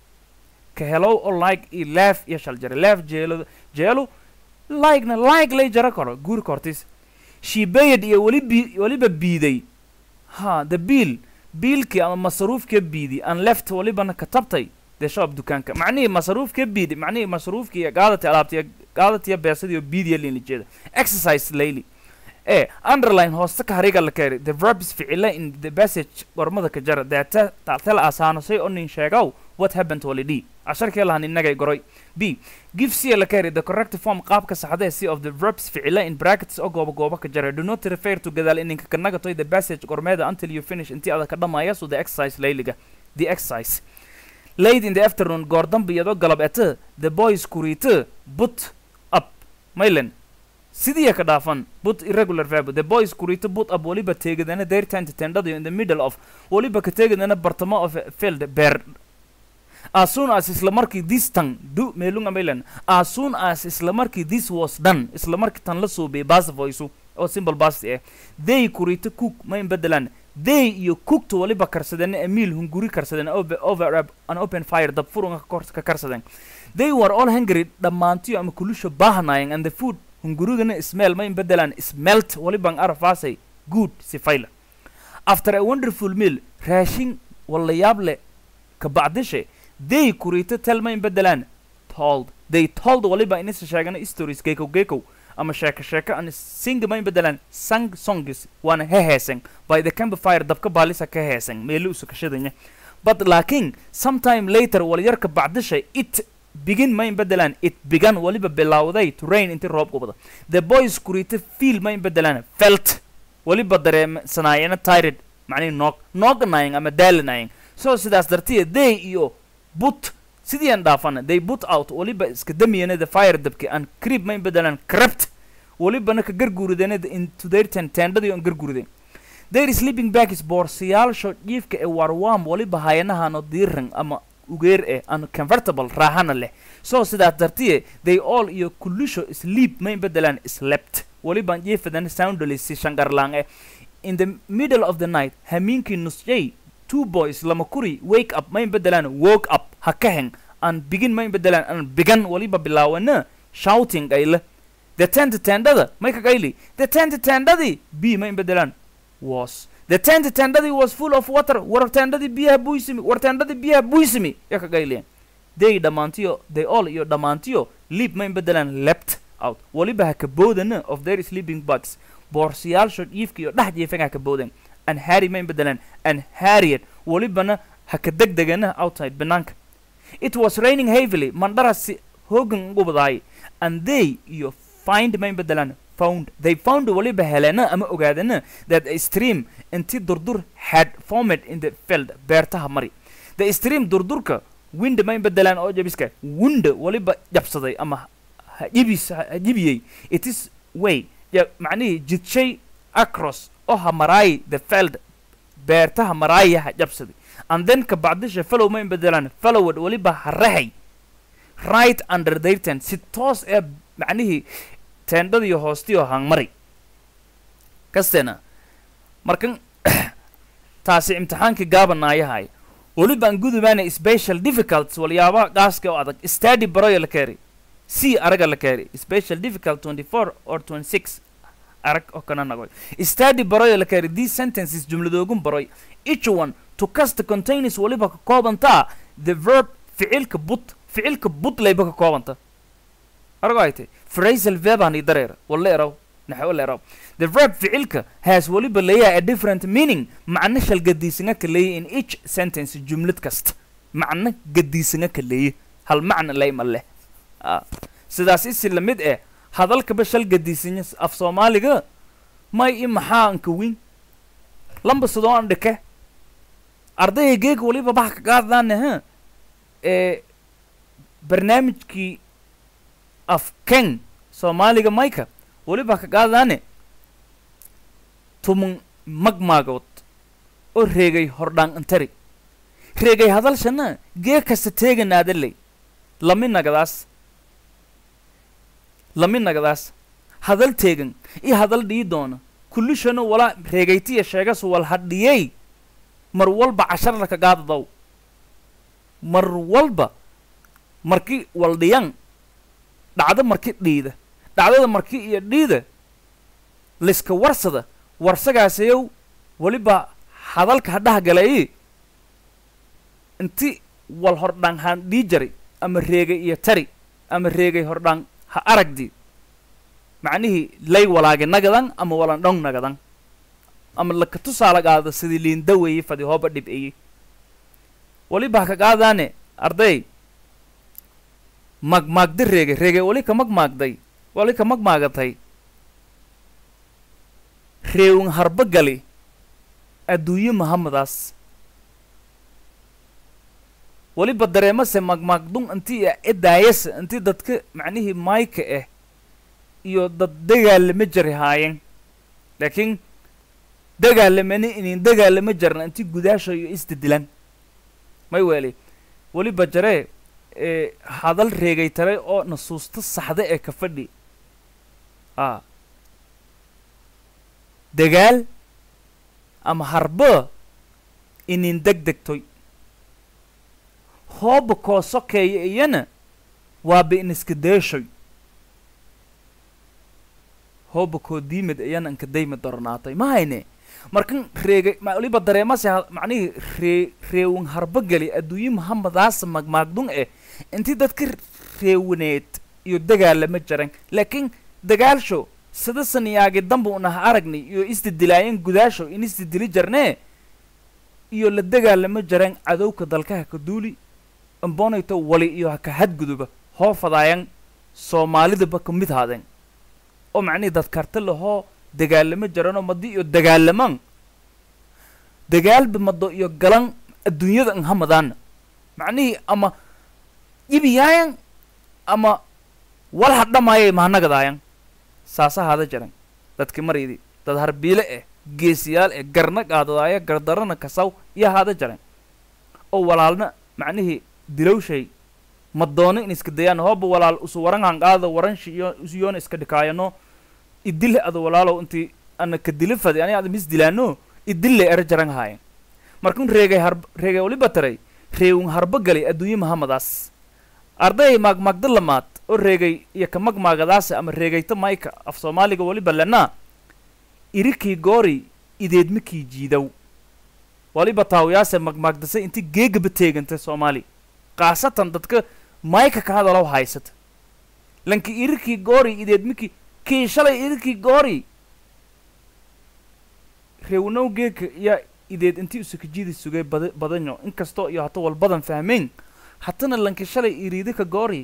ka helow oo like iyo laaf iyo shal jare laaf jeelada jeelu like-na like lay jara karo guurka hortiis shibayad iyo weli bi weliba biiday ha the biil biilkii ama masaruufka biidi aan left walibana ka tabtay dee shoob dukaanka macnihii masaruufka biidi macnihii masaruufkii iyo qaadati alaabtiyo qaadatiyo beesadiyo biidiya liinijeeda exercise layli e underline hooste ka hariga la keeri the verbs ficila in the passage gormada ka jara deeta tala asaanasay oo nin sheegow what happened walidhi casharkee lahan innagay goray b give c la keeri the correct form qaabka saxda ee c of the verbs ficila in brackets oo gooba gooba ka jara do not refer to gadaal ininka kanagatoy the passage gormeeda until you finish intii ada ka dhamaya so the exercise layliga the exercise late in the afternoon goor dambe iyadoo galab ete the boys kuriite put up maylen sidii ka dhaafan but irregular verb the boys kuriite put up waliba teegadana their tent tendada in the middle of waliba ka teegadana bartamo of a field beer as soon as isla markii this tan du meelunga maylen as soon as isla markii this was done isla markii tan la suubiyay bas voice oo simple bas eh they kuriite cook ma in bedelaan they iyo cookta waliba karsadeen emiil hunguri karsadeen over over an open fire dab furunga ka karsadeen they were all hungry dhammaantiyo ama kulusha baahnaayeen and the food hungurigana smell ma in bedelaan smelt waliban arafaasay good sifayla after a wonderful meal raashin wala yaab leh ka bacdishe they kuriito tel ma in bedelaan told they told waliba inisa sheegana stories geekow geekow ama sheeko sheeko an sing ma in bedelaan sang songs waana heheesen by the campfire dabka baalisa ka heesen meeli usu kashadanya but laakiin sometime later walyarka bacdisha it begin ma in bedelaan it began waliba bilowday to rain intii roob gubada the boys kuriito feel ma in bedelaan felt waliba dareemsanaayena tired macnihi noog nooganaying ama daalanaying so sidaas dartiya they iyo but sidii aan dhaafana they put out waliba iska damiyana the fire dabki aan crib ma in bedelaan crept walibana ka garguurideen into their tent tendadii aan garguurideen their sleeping bag is boorsayaalsho jiifka ee warwam waliba hayanahano diiran ama ugeer eh aan comfortable raaxana leh so sidaas dartiye they all iyo kulusho sleep ma in bedelaan slept walibaan jiifadan soundly si shangarlaan eh in the middle of the night hamiinkii nusjay two boys lama kuri wake up ma in bedelaan woke up ha ka heng aan begin ma in bedelaan aan began waliba bilaawana shouting ayle the tent tendada may kagayli the tent tendadii b ma in bedelaan was the tent tendadii was full of water war tendadii biyaha buysimi war tendadii biyaha buysimi ya kagayliyan they dhammaantiyo they all iyo dhammaantiyo leap ma in bedelaan lept out waliba ha ka boodana of their sleeping bugs boorsayaalsho dhiifka iyo dhex jiifan ha ka boodan and harry mayn bedelaan and harriet walibana ha ka degdegana outside banaanka it was raining heavily mandhara si hoogan ugu badaay and they iyo find mayn bedelaan found they found waliba helena ama ogaadana that a stream inti durdur had formed in the field beertaha mari the stream durdurka wind mayn bedelaan oo jabiska wind waliba jabsaday ama ha jibis ha jibiyey it is way ya macnihii jidshay across oo ha maraay the field beertaha maraaya ha jabsaday and then ka bacdisha fellow mayn bedelaan fellowed waliba ha rahay right under their tent si toos ee macnihii teendhadiyo hoostiyo hangmari kasteena markan taasi imtixaankii gaabanaayahay welibaan gudubaana special difficults walyaaba gaaska oo adag study baroya la keeri c araga la keeri special difficult 24 or 26 arag oo kana nagoy study baroya la keeri these sentences jumladoogun baroy each one to cast containers waliba ka koobantaa the verb ficilka but ficilka but layba ka koobanta arago ay tay phrasal verbani dareer wala eraw naxwo la eraw the verb ficilka has waliba leeyahay a different meaning macno shal gadiisanga ka leeyahy in each sentence jumlad kasta macno gadiisanga ka leeyahy hal macna layma leh Ah, sidaas isi la mid eh hadalkaba shal gadiisanya af soomaaliga may i maxaa anka win lamba sidoo an dhike ardayga geega waliba bax ka qaaddaane ha ee barnaamijkii af ken soomaaliga mayka waliba ka qaaddaane tumun magmaagood oo reegay hordhaan antari reegay hadalshana gee kasta teeganaadaley lami nagadaas lami nagadaas hadal teegan iyo hadal dhii doona kullishana walaa reegaytiya sheegas wal hadhiyey mar walba casharla ka gaadadaw mar walba marki wal dhiyan dhacdo marki dhiida dhacdada marki iyo dhiida liska warsada warsagaasayow weliba hadalka hadhaha galay inti wal hordhaan haan dhii jaray ama reegay iyo tari ama reegay hordhaan ha aragdi macnihii lay walaage nagadan ama walan dhong nagadan ama laka tusaala qaada sidii liinda weeye fadi hooba dhib'eye waliba ha ka qaadaane arday magmaagda reege reege wali ka magmaagday wali ka magmaagatay reewin harba gali adduunye mahamadaas waliba dareemase magmaagdun intii edaayasa intii dadka macnihii mayka ah iyo dad dagaalama jari haayeen laakiin dagaalamani inin dagaalama jarna intii gudaasha iyo isdidilan may weeli weliba jaree ee hadal reegay tale oo nasuusta saxda ee ka fadhi a dagaal ama harba inin deg degtoy hooba koo sokeeya iyana waaba iniska deeshoy hooba koo diimid iyana inka daymi darnaatay ma hayne markan reegay ma waliba dareemase ha- macnihii ree reewin harba geli adduunye mahamadaasa magmaagdun eh intii dadka reewaneed iyo dagaalama jaran laakiin dagaalsho sida saniyaagi damba unaha aragnay iyo isdidilaayeen gudaasho in isdidili jarnee iyo la dagaalama jaran cadowka dalkaha ka duuli ambonayto wali iyo haka hadguduba hoo fadaayan soomaalidaba ka mid haadeen oo macnihii dadkarta lahoo dagaalamo jaranoo madi iyo dagaalaman dagaalba mado iyo galan adduunyada an hamadaana macnihii ama ibiyaayan ama wal hadhamaayay mahanagadayan saasa hada jaran dadki maridi dad harbiile eh geesiyaal eh garna qaadadaaya gardarana kasaw iyo hada jaran oo walaalna macnihii dilowshay madoono in iska dayaan hooba walaal usu waran hanqaada waranshi iyo usiyoona iska dhikaayano idile ada walaalow intii ana ka dili fadi ani ada mis dilaano idille era jaran haayen markun reegay harb reegay waliba taray reewin harba galay adduunye mahamadaas arday maagmaagda lamaad oo reegay iyo ka magmaagadaase ama reegayta mayka af soomaaliga waliba lenaa irikii goori ideedmakii jiidow waliba taawiyaase magmaagdasay intii geegaba teegantay soomaali khaasatan dadka mayka ka hadalow haysata lanki irikii goori ideed miki kii shalay irikii goori reewnow geeka yaa ideed intii usukajidi sugay bada badanyo inkastoo iyo hata walbadan fahmeyn hatana lanki shalay iriidi ka goori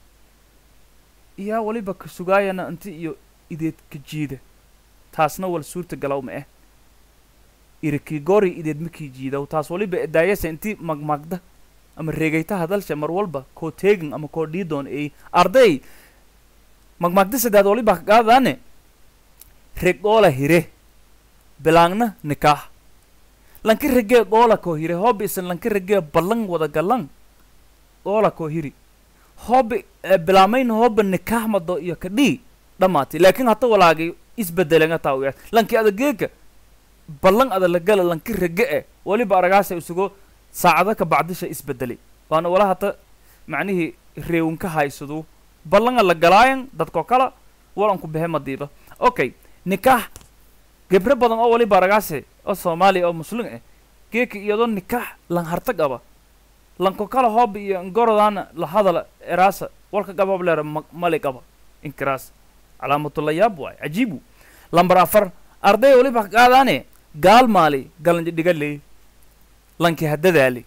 iyaa waliba ka sugaayana inti iyo ideed ka jiida taasna wal suurta galaw ma eh irikii goori ideed makii jiidaw taas waliba edaayasa intii magmagda ama reegayta hadalsha mar walba koo teegin ama koo dhiidoon ey arday magmagda saddeed waliba ka qaadaane regoola hire bilaangna nikaax lanki regee goola koo hire hoobi isan lanki regee ballan wada galan goola koo hiri hoobi bilaamayna hooba nikaax mado iyo kadhii dhammaatay laakiin hata walaagay isbedelanga taa uyaa lanki adageeka ballan ada la gala lanki rege e waliba aragaasa isugo saacado ka bacdisha isbedelay waana wala hata macnihii reewinka haysadu ballanga la galaayan dadkoo kala walanku behe madiiba okay nikaax gebre badan oo waliba aragaase oo soomaaliya oo muslim eh geeka iyadoo nikaax lan hartag aba lanko kala hoob iyo ngorodaana la hadala eraasa walka gabab leera mali qaba inkiraas calaamatullayaab waay cajiibu lambar afar arday waliba qaadaane gaal maali galanji dhiga leey lanki hadadaali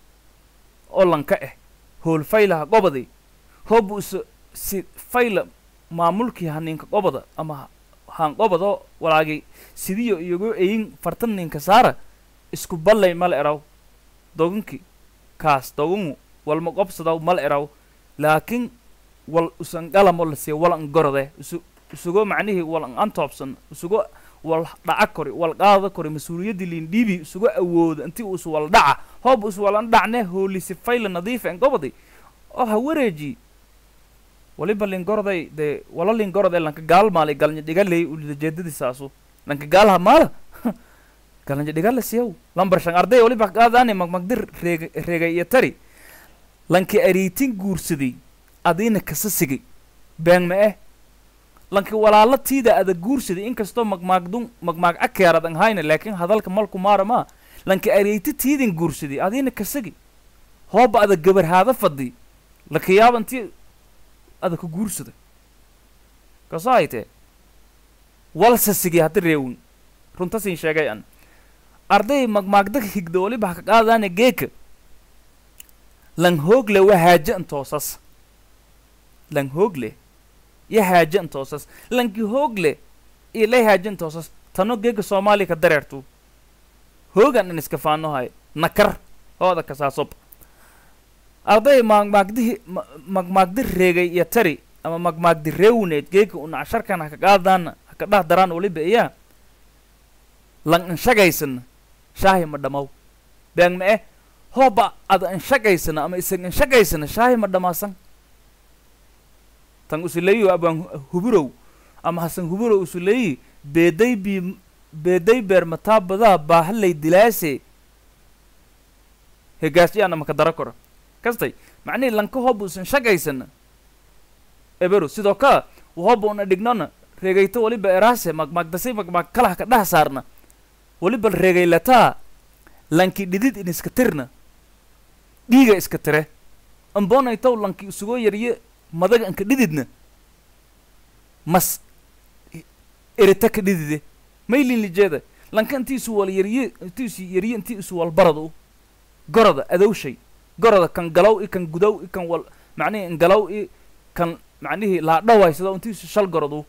oo lanka eh hool faylaha gobadi hoobu isa si fayla maamulkii haninka gobada ama haan gobado walaagi sidiyo iyago eyin fartan ninka saara isku ballay mal eraw doganki kaas dogangu walma qobsadaw mal eraw laakiin wal usan galamo la siiya wal an gorode isu isugo macnihii wal an antoobsan isugo wal dhaca kori wal qaada kori mas-uuliyaddii liindhiibi isugu awooda intii uus wal dhaca hoob us wal an dhacne hoolisi fayla nadiifa en gobadi oo ha wareeji waliba lingoroday dee wala lingoroday lanka gaal maalay galnya dhigaley ulijeedadisaasu lanka gaalha maala galnya dhigala siyaw lambar shan arday waliba qaadaane magmagdir reega reegay iyo tari lanki ariitin guursaday adiina kasa sigay been ma eh lanki walaala tiida ada guursaday inkastoo magmaagdun magmaag akeerad an hayna laakiin hadalka malku maara maa lanki ariiti tiidin guursaday adiina kasagi hooba ada gabarhaada fadi lakayaaba intii ada ka guursada kaso haytee walsa sigay hadda reewin runtasin sheegay an arday magmaagda higda waliba haka qaadaane geeka lan hoogle wa haaja intoosas lan hoogle ya haaja intoosas lanki hoogle ilay haaja intoosas tano geega soomaaliya ka dareertu hoogan in iska faanohay nakar hooda kasaasob arday magmaagdihi magmaagdi reegay iyo tari ama magmaagdi reewneed geega una casharkan haka qaadaana haka dhah daraan waliba iyaa lan inshagaysana shaahi ma dhamaw beang ma eh hooba ada inshagaysana ama isan inshagaysana shaahi ma dhamaasan tan usuleeyi abaan huburow ama hasan huburow usuleeyi beeday bi beeday beer mataa badaa baahalay dilaase hegaasyaana maka dara kora kastay macnihii lanka hooba usan shagaysana ebero sidoo kale hooba una dhignona reegayto waliba eraase magmaagdasay magmaag kalaha ka dhaha saarna waliba reegaylataa lanki dhidid in iska tirna dhiiga iska tire ambonaytow lanki isugoo yarye madaga anka dhididna mas erita ka dhidide maylin lijeeda lanka intii isu wal yarye intii isu yarye intii isu wal baradu goroda adowshay goroda kan galow i kan gudow i kan wal macnihii in galow i kan macnihii laadhawaysado intii isu shal gorodu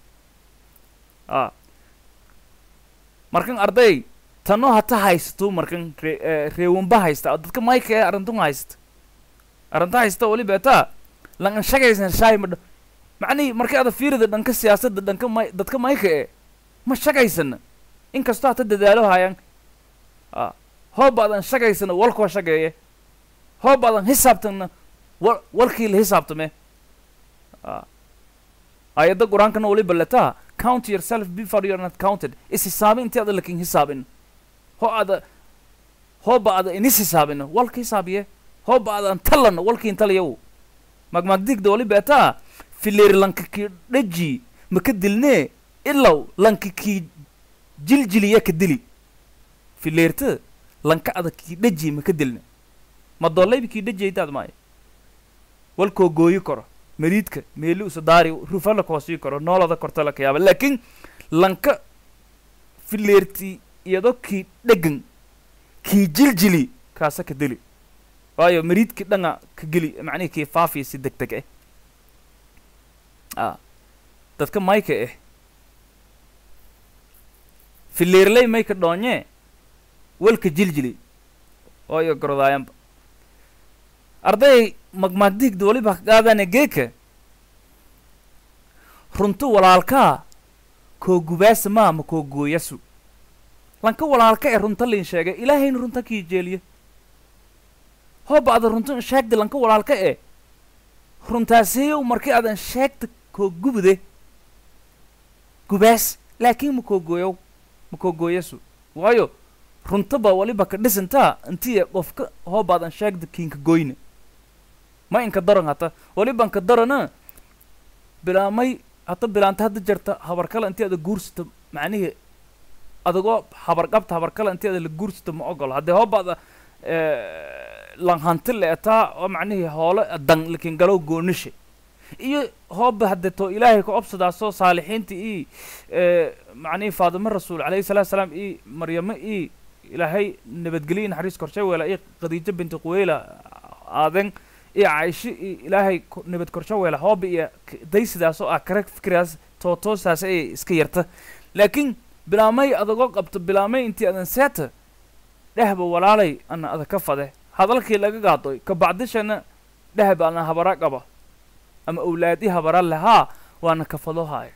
a markan arday tano hata haysato markan re reewanba haysta dadka mayka ee arintun haysta arrinta haysta waliba taa lan shagaysan shaay ma macnihii markay ada fiirida dhanka siyaasadda dhanka may dadka mayka ee ma shagaysana inkastoo hata dadaalo haayaan a hoob adan shagaysana walkoo shageeye hoob adan hisaabtana wa walkii la hisaabtame a ayadda qur-aankana waliba letaa count yourself before you're not counted is hisaabin intii ada lakin hisaabin ho ada hooba ada inis hisaabina walka hisaabiye hooba adan talana walki intalayaw magmagdigda waliba etaa fileer lanka kii dhaji maka dilnee ilaw lanka kii jiljiliya ka dili fileerta lanka ada kii dhaji maka dilne ma doollayba kii dhajiyaydaad maayo walkoo gooyi karo mariidka meeli usa daari rufa la koosii karo noolada korta la kayaaba laakiin lanka fileerti iyadoo kii dhegan kii jiljili kaasa ka deli waayo mariidkii dhanga ka geli macnihii kii faafiya si deg deg ah a dadka mayka ah fileerley mayka dhoonye walka jiljili waayo gorodaayanba arday magmaagdigda waliba ka qaadane geeka runto walaalkaa koo gubaasa maa ma koo gooyasu lanka walaalka ee runta liin sheegay ilaahayna runta kii jeeliyo hooba ada runta sheegda lanka walaalka ee runtaasiyow markii adan sheegta koo gubude gubaas laakiin ma koo gooyow ma koo gooyasu waayo runtaba waliba ka dhisantaa intiya qofka hoobaadan sheegda kiinka goyna ma inka daran hata waliba inka darana bilaamay hata bilaanta hadda jarta habar kale intii ada guursata macnihii adagoo habar qabta habar kale intii ada la guursata ma ogolo haddee hoobaada lan hanti leetaa oo macnihii hoole dan lakin galow goonishe iyo hooba haddee to ilaahay ka obsadaasoo saalixiinta ii macnihii faadimo rasuul calayhi salatu salaam ii maryamo ii ilaahay nabadgelyo naxariis korshay weela ii khadiijo binti quweyla aaden iyo caaisho iyo ilaahay nabad korsho weela hooba iyo daysidaasoo ah kare fikiraas tootoosaas ay iska yarta laakiin bilaamay adagoo qabto bilaamay intii adan seeta dhehba walaalay ana ada ka fade hadalkii laga gaadoy ka bacdishana dhehb ana habara qaba ama awlaadi habara lahaa waana kafado haaya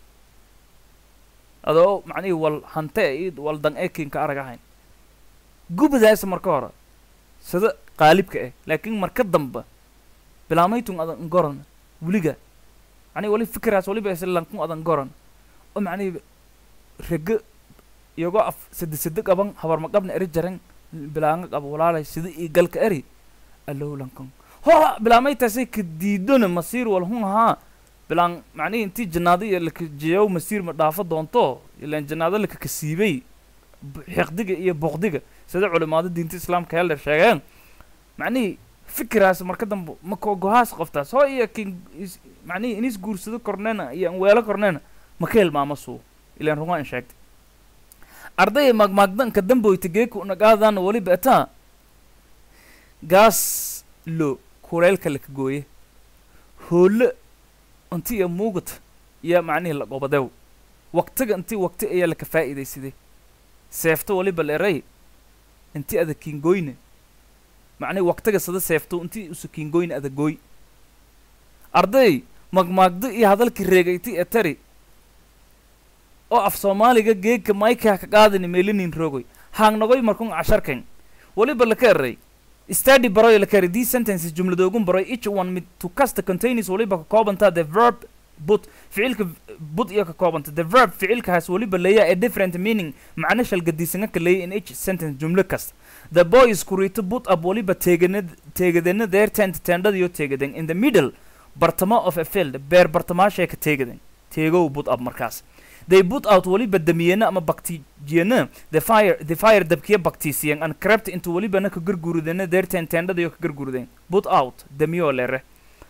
adoo macnihii wal hante io wal dan ekinka arag ahayn gubadaasa marka hore sida qaalibka ah laakiin marka damba bilaamaytun adan goran weliga macnihi wali fikiraas waliba islankun adan goran oo macnihi rega iyagoo af sade sade qaban habar ma qabna eri jaran bilaanga qaba walaalay sida ii galka eri allow lankan ho bilaamaytaasay ka diidona masiir wal hun ahaa bilaan macnihi intii jannaado iyo lakajiyow masiir ma dhaafo doonto ilaan jannaado laka kasiibay xiqdiga iyo boqdiga sida culimaado diinta islaamka heldher sheegeen macnihii fikiraas marka dambe ma koo gohaas qoftaas hoo iyo kin macnihii inis guursado korneena iyo an weelo korneena ma ka hilmaamo suu ilaan rungaa in sheegtay ardaya maagmaagdanka damboyta geeka unagaadana waliba etaa gaas lo kuleelka laka gooye hoolo inti iyo muugata iyo macnihii la qobadew waqtiga intii waqti ayaa laka faa'iidaysaday seefto waliba leeray inti ada kiingoyne macnihi waqtiga sada seefto intii usa kiingoyne ada gooy arday magmaagdo iyo hadalkii reegayti ee tari oo af soomaaliga geegka maykaa ka qaadani meelinin rogoy haangnagoy markun casharkan waliba laka eray study baroy laka eray these sentences jumladoogun baroy each one mid to casta containers waliba ka koobantaa the verb but ficilka but iyo ka koobanta the verb ficilkahaas waliba leeyaa a different meaning macno shalgadiisanga ka leeya in each sentence jumlo kasta the boy is kurito but up waliba teeganad teegadana their tent tendhadiyo teegadan in the middle bartamo of a field beer bartamaashay ka teegadan teegow but up markaas they put out waliba damiyana ama baktijiyana the fire the fire dabkiya baktiisiyan and crept into walibana ka garguridana their tent tendhadiyo ka gargurideen put out damiyo lere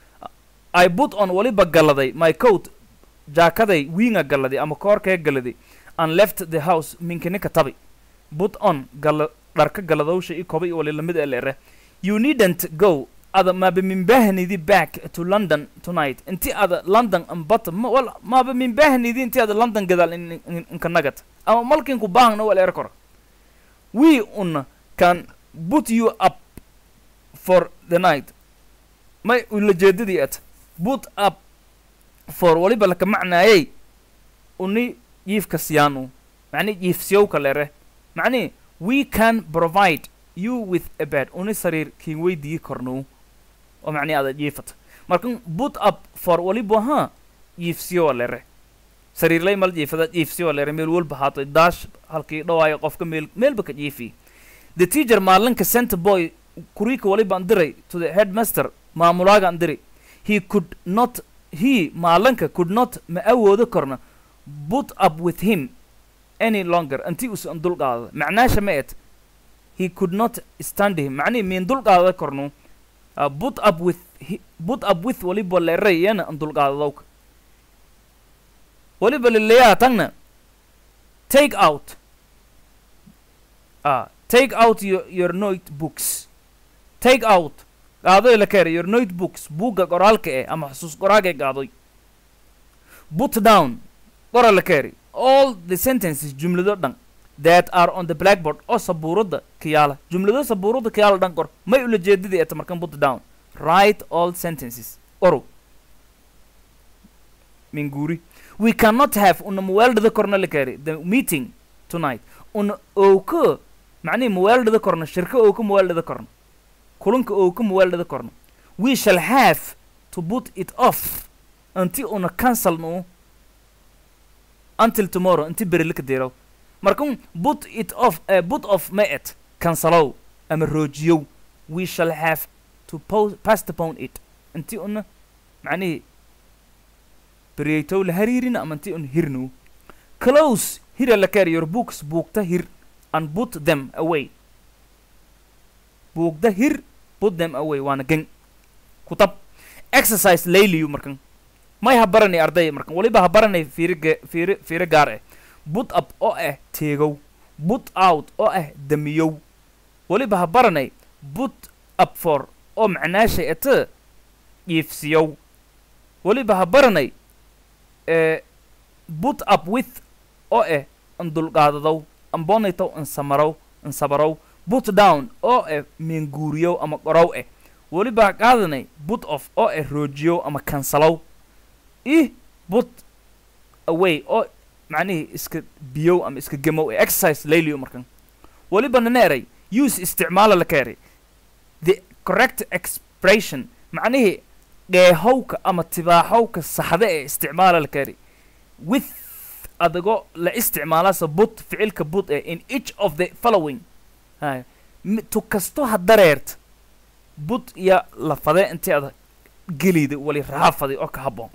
i put on waliba galladay my coat jaakaday wiinga galladay ama koorkee galladay and left the house minkinika tabi put on galla dharka galladowsha i koba i wali lamid ee leere you needn't go ada maaba minbahnidi back to london tonight inti ada london ambata ma wal maaba minbahnidi inti ada london gadaal inka nagat ama malkinku baahna wal er kor we un can put you up for the night may ulajeedadii at put up for waliba laka macnaayay uni yiifka siyaanu macni yiifsiyowka lere macni we can provide you with a bed uni sariir kiin weydii kornuu oo macni ada yiifata markan put up for waliba ha yiifsiyowa lere sariirlay mal jiifada jiifsiyowa lere meel walba haato daash halkii dhawaayo qofka meel meelba ka jiifi the teacher maalinka center boy kuriika walibaan diray to the headmaster maamulaagaan diray he could not he maalinka could not ma awoodo korna put up with him any longer intii usan dulqaada macnaasha ma et he could not stand him macnihi miin dulqaada kornu uh, put up with hi- put up with waliba leerayana an dulqaadadowka waliba leleeyaha tagna take out uh, take out your, your notebooks take out qaadoy la keera your notebooks buugga qoraalka eh ama xusuus qoraalka qaadoy put down qora la keeri all the sentences jumlado dhan that are on the blackboard oo sabuurada kiyaala jumlado sabuurada kiyaala dhan qor may ula jeedadii eta markan put down write all sentences qoro minguri we cannot have una muweeldhada korna la keeri the meeting tonight una owka macnihi muweeldhada korna shirka owka muweeldhada korna kulanka owka muweeldhada korna we shall have to put it off until una cancel no until tomorrow inti beri laka deeraw markan put it off uh, put off ma et cancelow ama roojiyow we shall have to po postpone it inti una macnihi beriyaytow la hariirina ama inti un hirnow close hira la carry your books buugta hir and put them away buugda hir put them away waana gen kutab exercise layliyu markan may ha baranay ardaya markan waliba ha baranay fiiri ge- fiiri fiiro gaar ah put up oo ah teegow put out oo ah damiyow waliba ha baranay put up for oo macnaashay ete iifsiyow waliba ha baranay eh, put up with oo ah an dulqaadadow ambonaytow an samarow an sabarow put down oo ah meenguuriyow ama qorow ah waliba ha qaadanay put off oo ah roojiyow ama kansalow ih put away oo macnihii iska biyow ama iska gemow ee exercise layliyo markan waliba nana eray use isticmaala la ka eray the correct expression macnihii dheehowka ama tibaaxowka saxda ee isticmaala la ka eray with adagoo la isticmaalaasa but ficilka but ee in each of the following hay mi- tu kasto ha dareert but iyo lafade intii ada geliyda wali raafaday oo ka habboon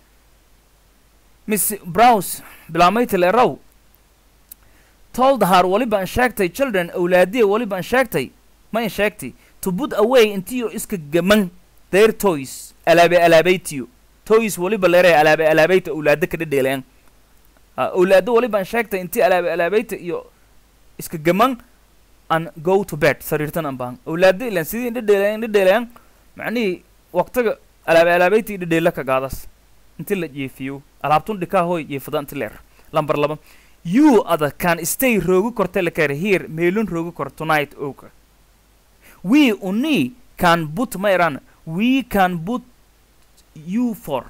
miss browse bilaamayti leerow told her waliba an sheegtay children awlaadiya waliba an sheegtay ma an sheegtay to put away intiyo iska gaman their toys alaabe alaabaytiyo toys waliba leeray alaabe alaabayta awlaada ka dhedheeleen awlaado waliba an sheegtay intii alaabe alaabayta iyo iska gaman an go to bed sariirtan an baan awlaado ilan sidii dhedheeleen dhedheeleen macnihii waqtiga alaabe alaabayta dhedheela ka gaadas inti la jeefiyo alaabtun dhikaa hoy jeefada inti leer lambar laba you ada can stay roogi korta la kare here meelun roogi kor tonight oka we uni can put ma iran we can put you for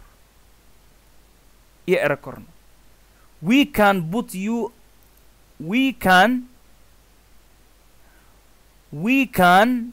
iyo era korno we can put you we can we can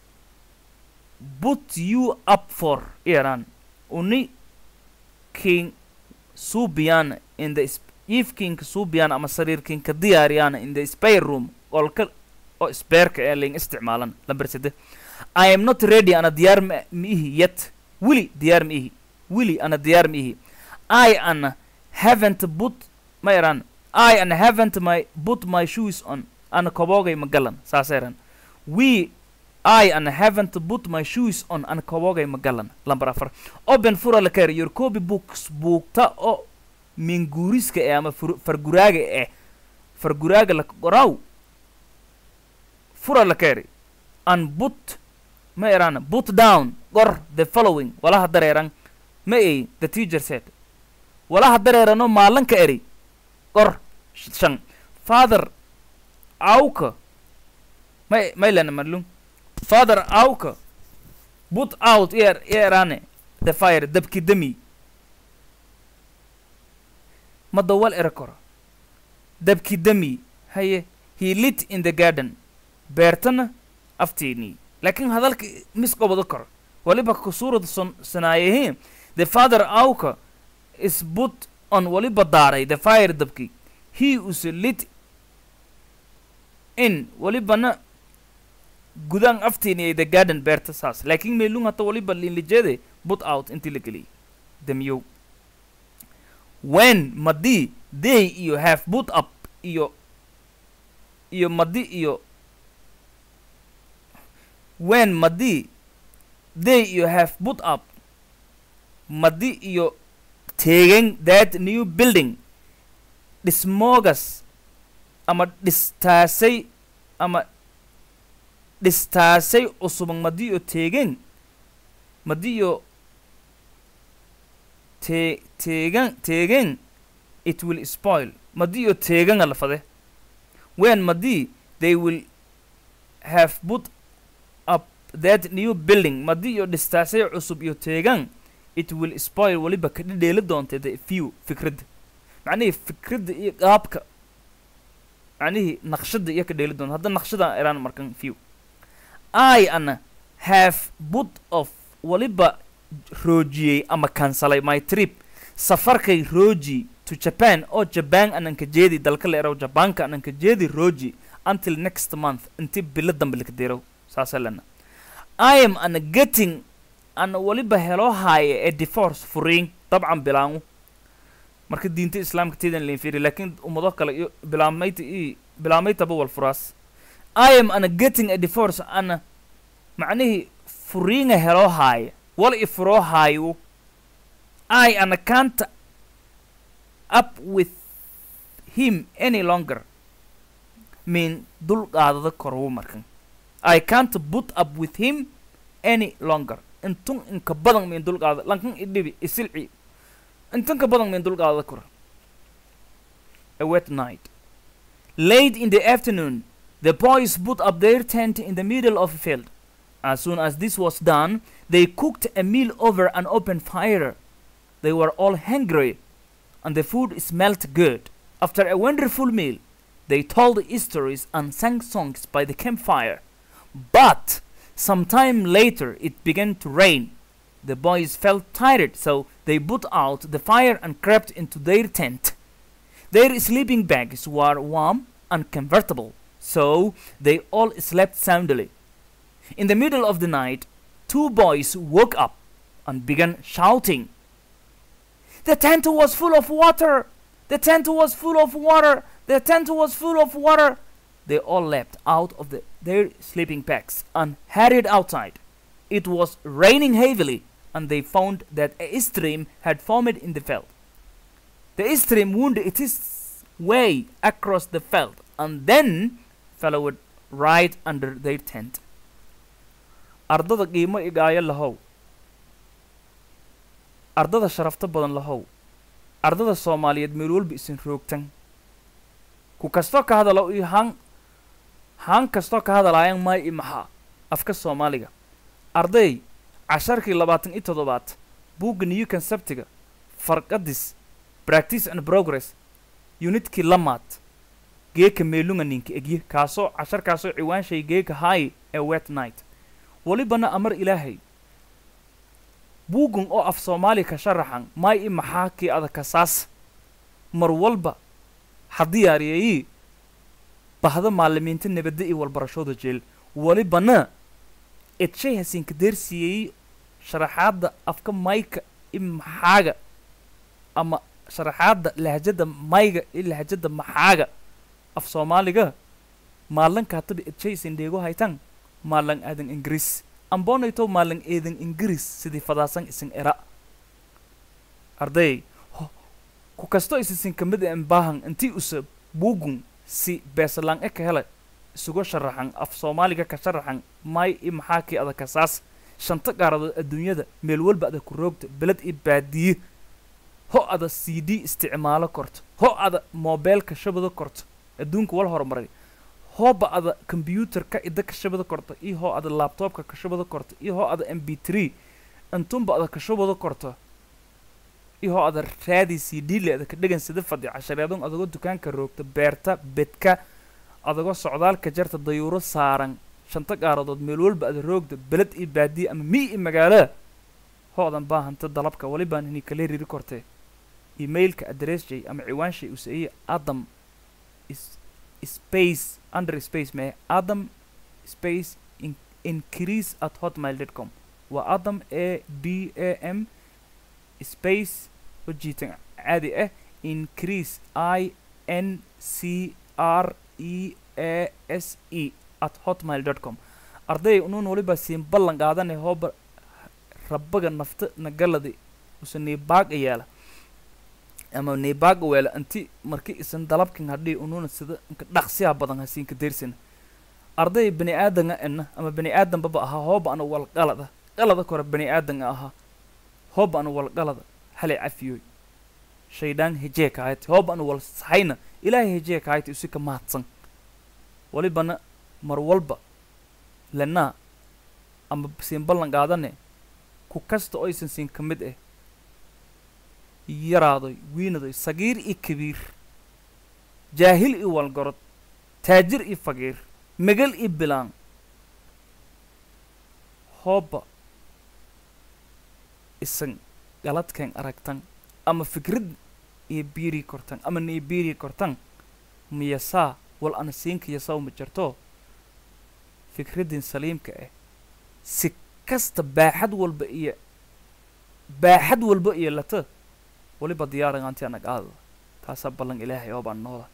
put you up for iran uni king subian in the sp- if king subian ama sariir king ka diyaariyaan in the spare room qolka oo spareka ee lain isticmaalan lambar sede i am not ready ana diyaar ma ma ihi yet wili diyaar ma ihi wili ana diyaar ma ihi i ana haven't put ma iran i ana haven't my put my shoes on ana koboogay ma galan saas iran we I and haven't put my shoes on an kobogay magalan lambar afar open fura la kari your copy books buugta oo minguuriska ee ama fur- farguraaga eh farguraaga la qoraw fura la kari and put ma erana put down qor the following walaha dareeran ma ay the teacher said walaha dareerano maalanka eri qor sh- shan father auka may maylana marlung father auka put out ear eerane the fire dabki dami ma dawal era koro dabki dami haye he lit in the garden beertana afteeni laakiin hadalka mis qobado koro waliba kusurad son sanaayehe the father auka is put on waliba daaray the fire dabki he is lit in walibana gudaan afteeni the garden beerta saas laakiin meelung hata waliba linlijeede put out intii la geliyay damiyow when madi they iyo have put up iyo iyo madi iyo when madi they you have put up madi iyo teegen that new building dhismoogas ama dhistaasay ama dhistaasay cusubang madi iyo teegen madi iyo te teegan teegen it will spoil madi iyo teeganga lafade when madi they will have put up that new building madi iyo dhistaasay cusub iyo teegan it will spoil weliba ka dhidheeli doonta the view fikradda macnihii fikradda iyo qaabka macnihii naqshadda iyo ka dheeli doonta hadda naqshada iraan markan view i ana have put of weliba roojiyey ama kansalay my trip safarkay rooji to japan oo japan ananka jeedi dalka la eraw jabaanka ananka jeedi rooji until next month inti bilo dambe laka deerow saasa lena i am ana getting ana weliba heloo haaye ee divorce furiin dabcan bilaangu marka diinta islaamka teedan lain fiiri laakiin ummado kale iyo bilaamayta i bilaamaytaba wal furaas i am ana getting a divorce ana macnihii furiinga heloo haaye wal i furoo haayo i ana can't up with him any longer mean dul qaadada korwu markan i can't put up with him any longer intun inka badan min dul qaada lankan idhibi isilci intun ka badan min dul qaadada kor a wet night late in the afternoon the boys put up their tent in the middle of a field as soon as this was done they cooked a meal over an open fire they were all hungry and the food smelt good after a wonderful meal they told stories and sang songs by the campfire but some time later it began to rain. The boys felt tired, so they put out the fire and crept into their tent. Their sleeping bags were warm and comfortable, so they all slept soundly. In the middle of the night, two boys woke up and began shouting. The tent was full of water! The tent was full of water! The tent was full of water! They all leapt out of the, their sleeping bags and hurried outside. It was raining heavily, and they found that a stream had formed in the field. The stream wound its way across the field and then followed right under their tent. ardada qiimo igaayo lahow ardada sharafta badan lahow ardada soomaaliyeed meel walba isin roogtan ku kastoo ka hadalo iyo han haan kastoo ka hadalaayaan maay i maxaa afka soomaaliga arday casharkii labaatan iyo toddobaad buugga new conceptiga farqadis practice and progress unitkii lamaad geeka meelunga ninka egye kaasoo casharkaasoo ciwaanshay geeka haayi ee wet night welibana amar ilaahay buuggan oo af soomaali ka sharaxan maay i maxaa kii adakasaas mar walba ha diyaariyeyi bahda maalimiinta nabadda iyo walbarashooda jeel welibana edshay hasiinka deersiiyey sharaxaadda afka mayka i maxaaga ama sharaxaadda lahjada mayga iyo lahjada maxaaga af soomaaliga maalanka hataba edshay isin dheego haytan maalan aadan ingiriis ambonayto maalan eedan ingiriis sidii fadaasan isin era arday ku kasto isisin kamid en baahan intii usa buugun si beesalaan e ka hele isuga sharaxan af soomaaliga ka sharaxan may i maxaa kii ada kasaas shanta qaaradood adduunyada meel walba ada ku roogta beled i baadiye ho ada c d isticmaalo korto ho ada mobeelka shabado korto adduunka wal horumaray hooba ada kombyuutarka ida ka shabado korto iyo hoo ada labtobka ka shabado korto iyo hoo ada m b tree intunba ada ka shabado korto iyo hoo ada raadi c d le ada ka dhegan sida fadhi cashareedon adagoo dukaanka roogta beerta bedka adagoo socdaalka jarta dayuuro saaran shanta qaaradood meel walba ada roogda beled iyo baadiye ama mi iyo magaalada hoodan baahanta dalabka walibaan ini kala riri kortee emailka adressjay ama ciwaanshay usaiye adam is space under space mee adam space in increase at hotmail dot com waa adam a d a m space ujiitan caadi ah increase i n c r e a s e at hotmail dot com arday unuun waliba siin ballan qaadane hooba rabbaga nafta nagaladi use niibaaga yeela ama niibaaga weela inti marki isan dalabkin hadhii ununa sida inka dhaqsiya badan hasiinka deersina arday bani aadanga ena ama bani aadanbaba ahaa hooba ana wal qalada qalada kore bani aadanga ahaa hooba ana wal qalada halay cafiyoy shaydaan hejee kaayati hooba ana wal saxayna ilaahay hejee kaayati usi ka mahadsan walibana mar walba lenaa ama siin ballan qaadane ku kasta oo aysan siin ka mid ah yaraadoy wiinadoy sagiir iyo kabiir jaahil iyo walgorod taajir iyo faqiir megal iyo bilaan hooba isan galadkeen aragtan ama fikrad iyo biirii kortan ama nii biirii kortan miyasaa wal ana siinka yasaw ma jirto fikraddin saliimka ah si kasta baaxad walba iyo baaxad walba iyo lata waliba diyaaragaanti anag aadada taasaa ballan ilaahay oo baan nooda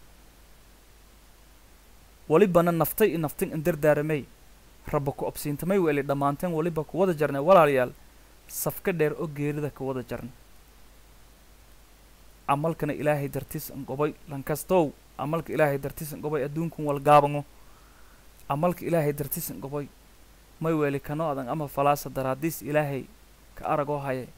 walibana naftay i naftin in dardaaramay rabba ku obsiintamay weeli dhammaanteen waliba ku wada jarnay walaalayaal safka dheer oo geerida ka wada jarnay camalkana ilaahay dartiis an gobay lankastow camalka ilaahay dartiis an gobay adduunkun walgaabango camalka ilaahay dartiis an gobay may weeli kano adan ama falaasa daraadiis ilaahay ka aragoo haye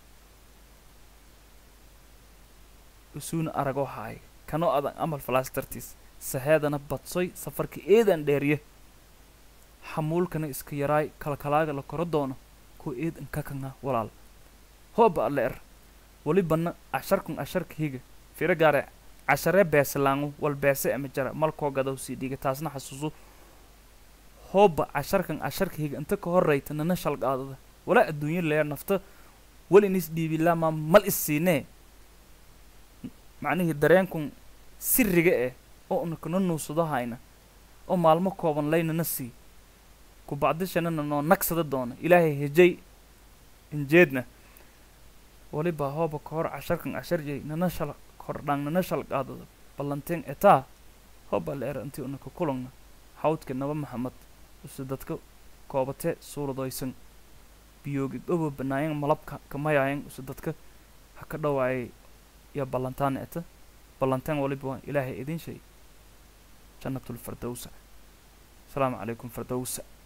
usuuna aragoo haay kano adan amal falaas dartiis saheedana badsoy safarka eedan dheeriye xamuulkana iska yaraay kalkalaaga la koro doono kuwa eedan kakanga walaal hooba alle er walibana casharkun casharka higa firo gaare casharee beesalaangu wal beese ama jara malkoo gadaw sii dhiga taasna xasuuso hooba casharkan casharka higa inta ka horrayta nana shalgaadada walaa adduunyo leer nafta wal in is dhiibilaamaa mal is siinee macnihii dareenkun siriga eh oo una kana nuusado hayna oo maalmo kooban laynana sii ku bacdishanana noo nagsada doona ilaahay hejay injeedna waliba hooba ka hor casharkan casharjay nana shal kordhaan nana shalgaadada ballanteen etaa hooba la era intii una ka kulangna xawdka naba maxamed use dadka koobate suuradoysan biyoogi dhobo banaayan malabka kamayaayan use dadka ha ka dhawaayay iyo ballantaana eta ballanteen waliba waa ilaahay idin shay jannatulfardowsa asalaamu calaykum fardowsa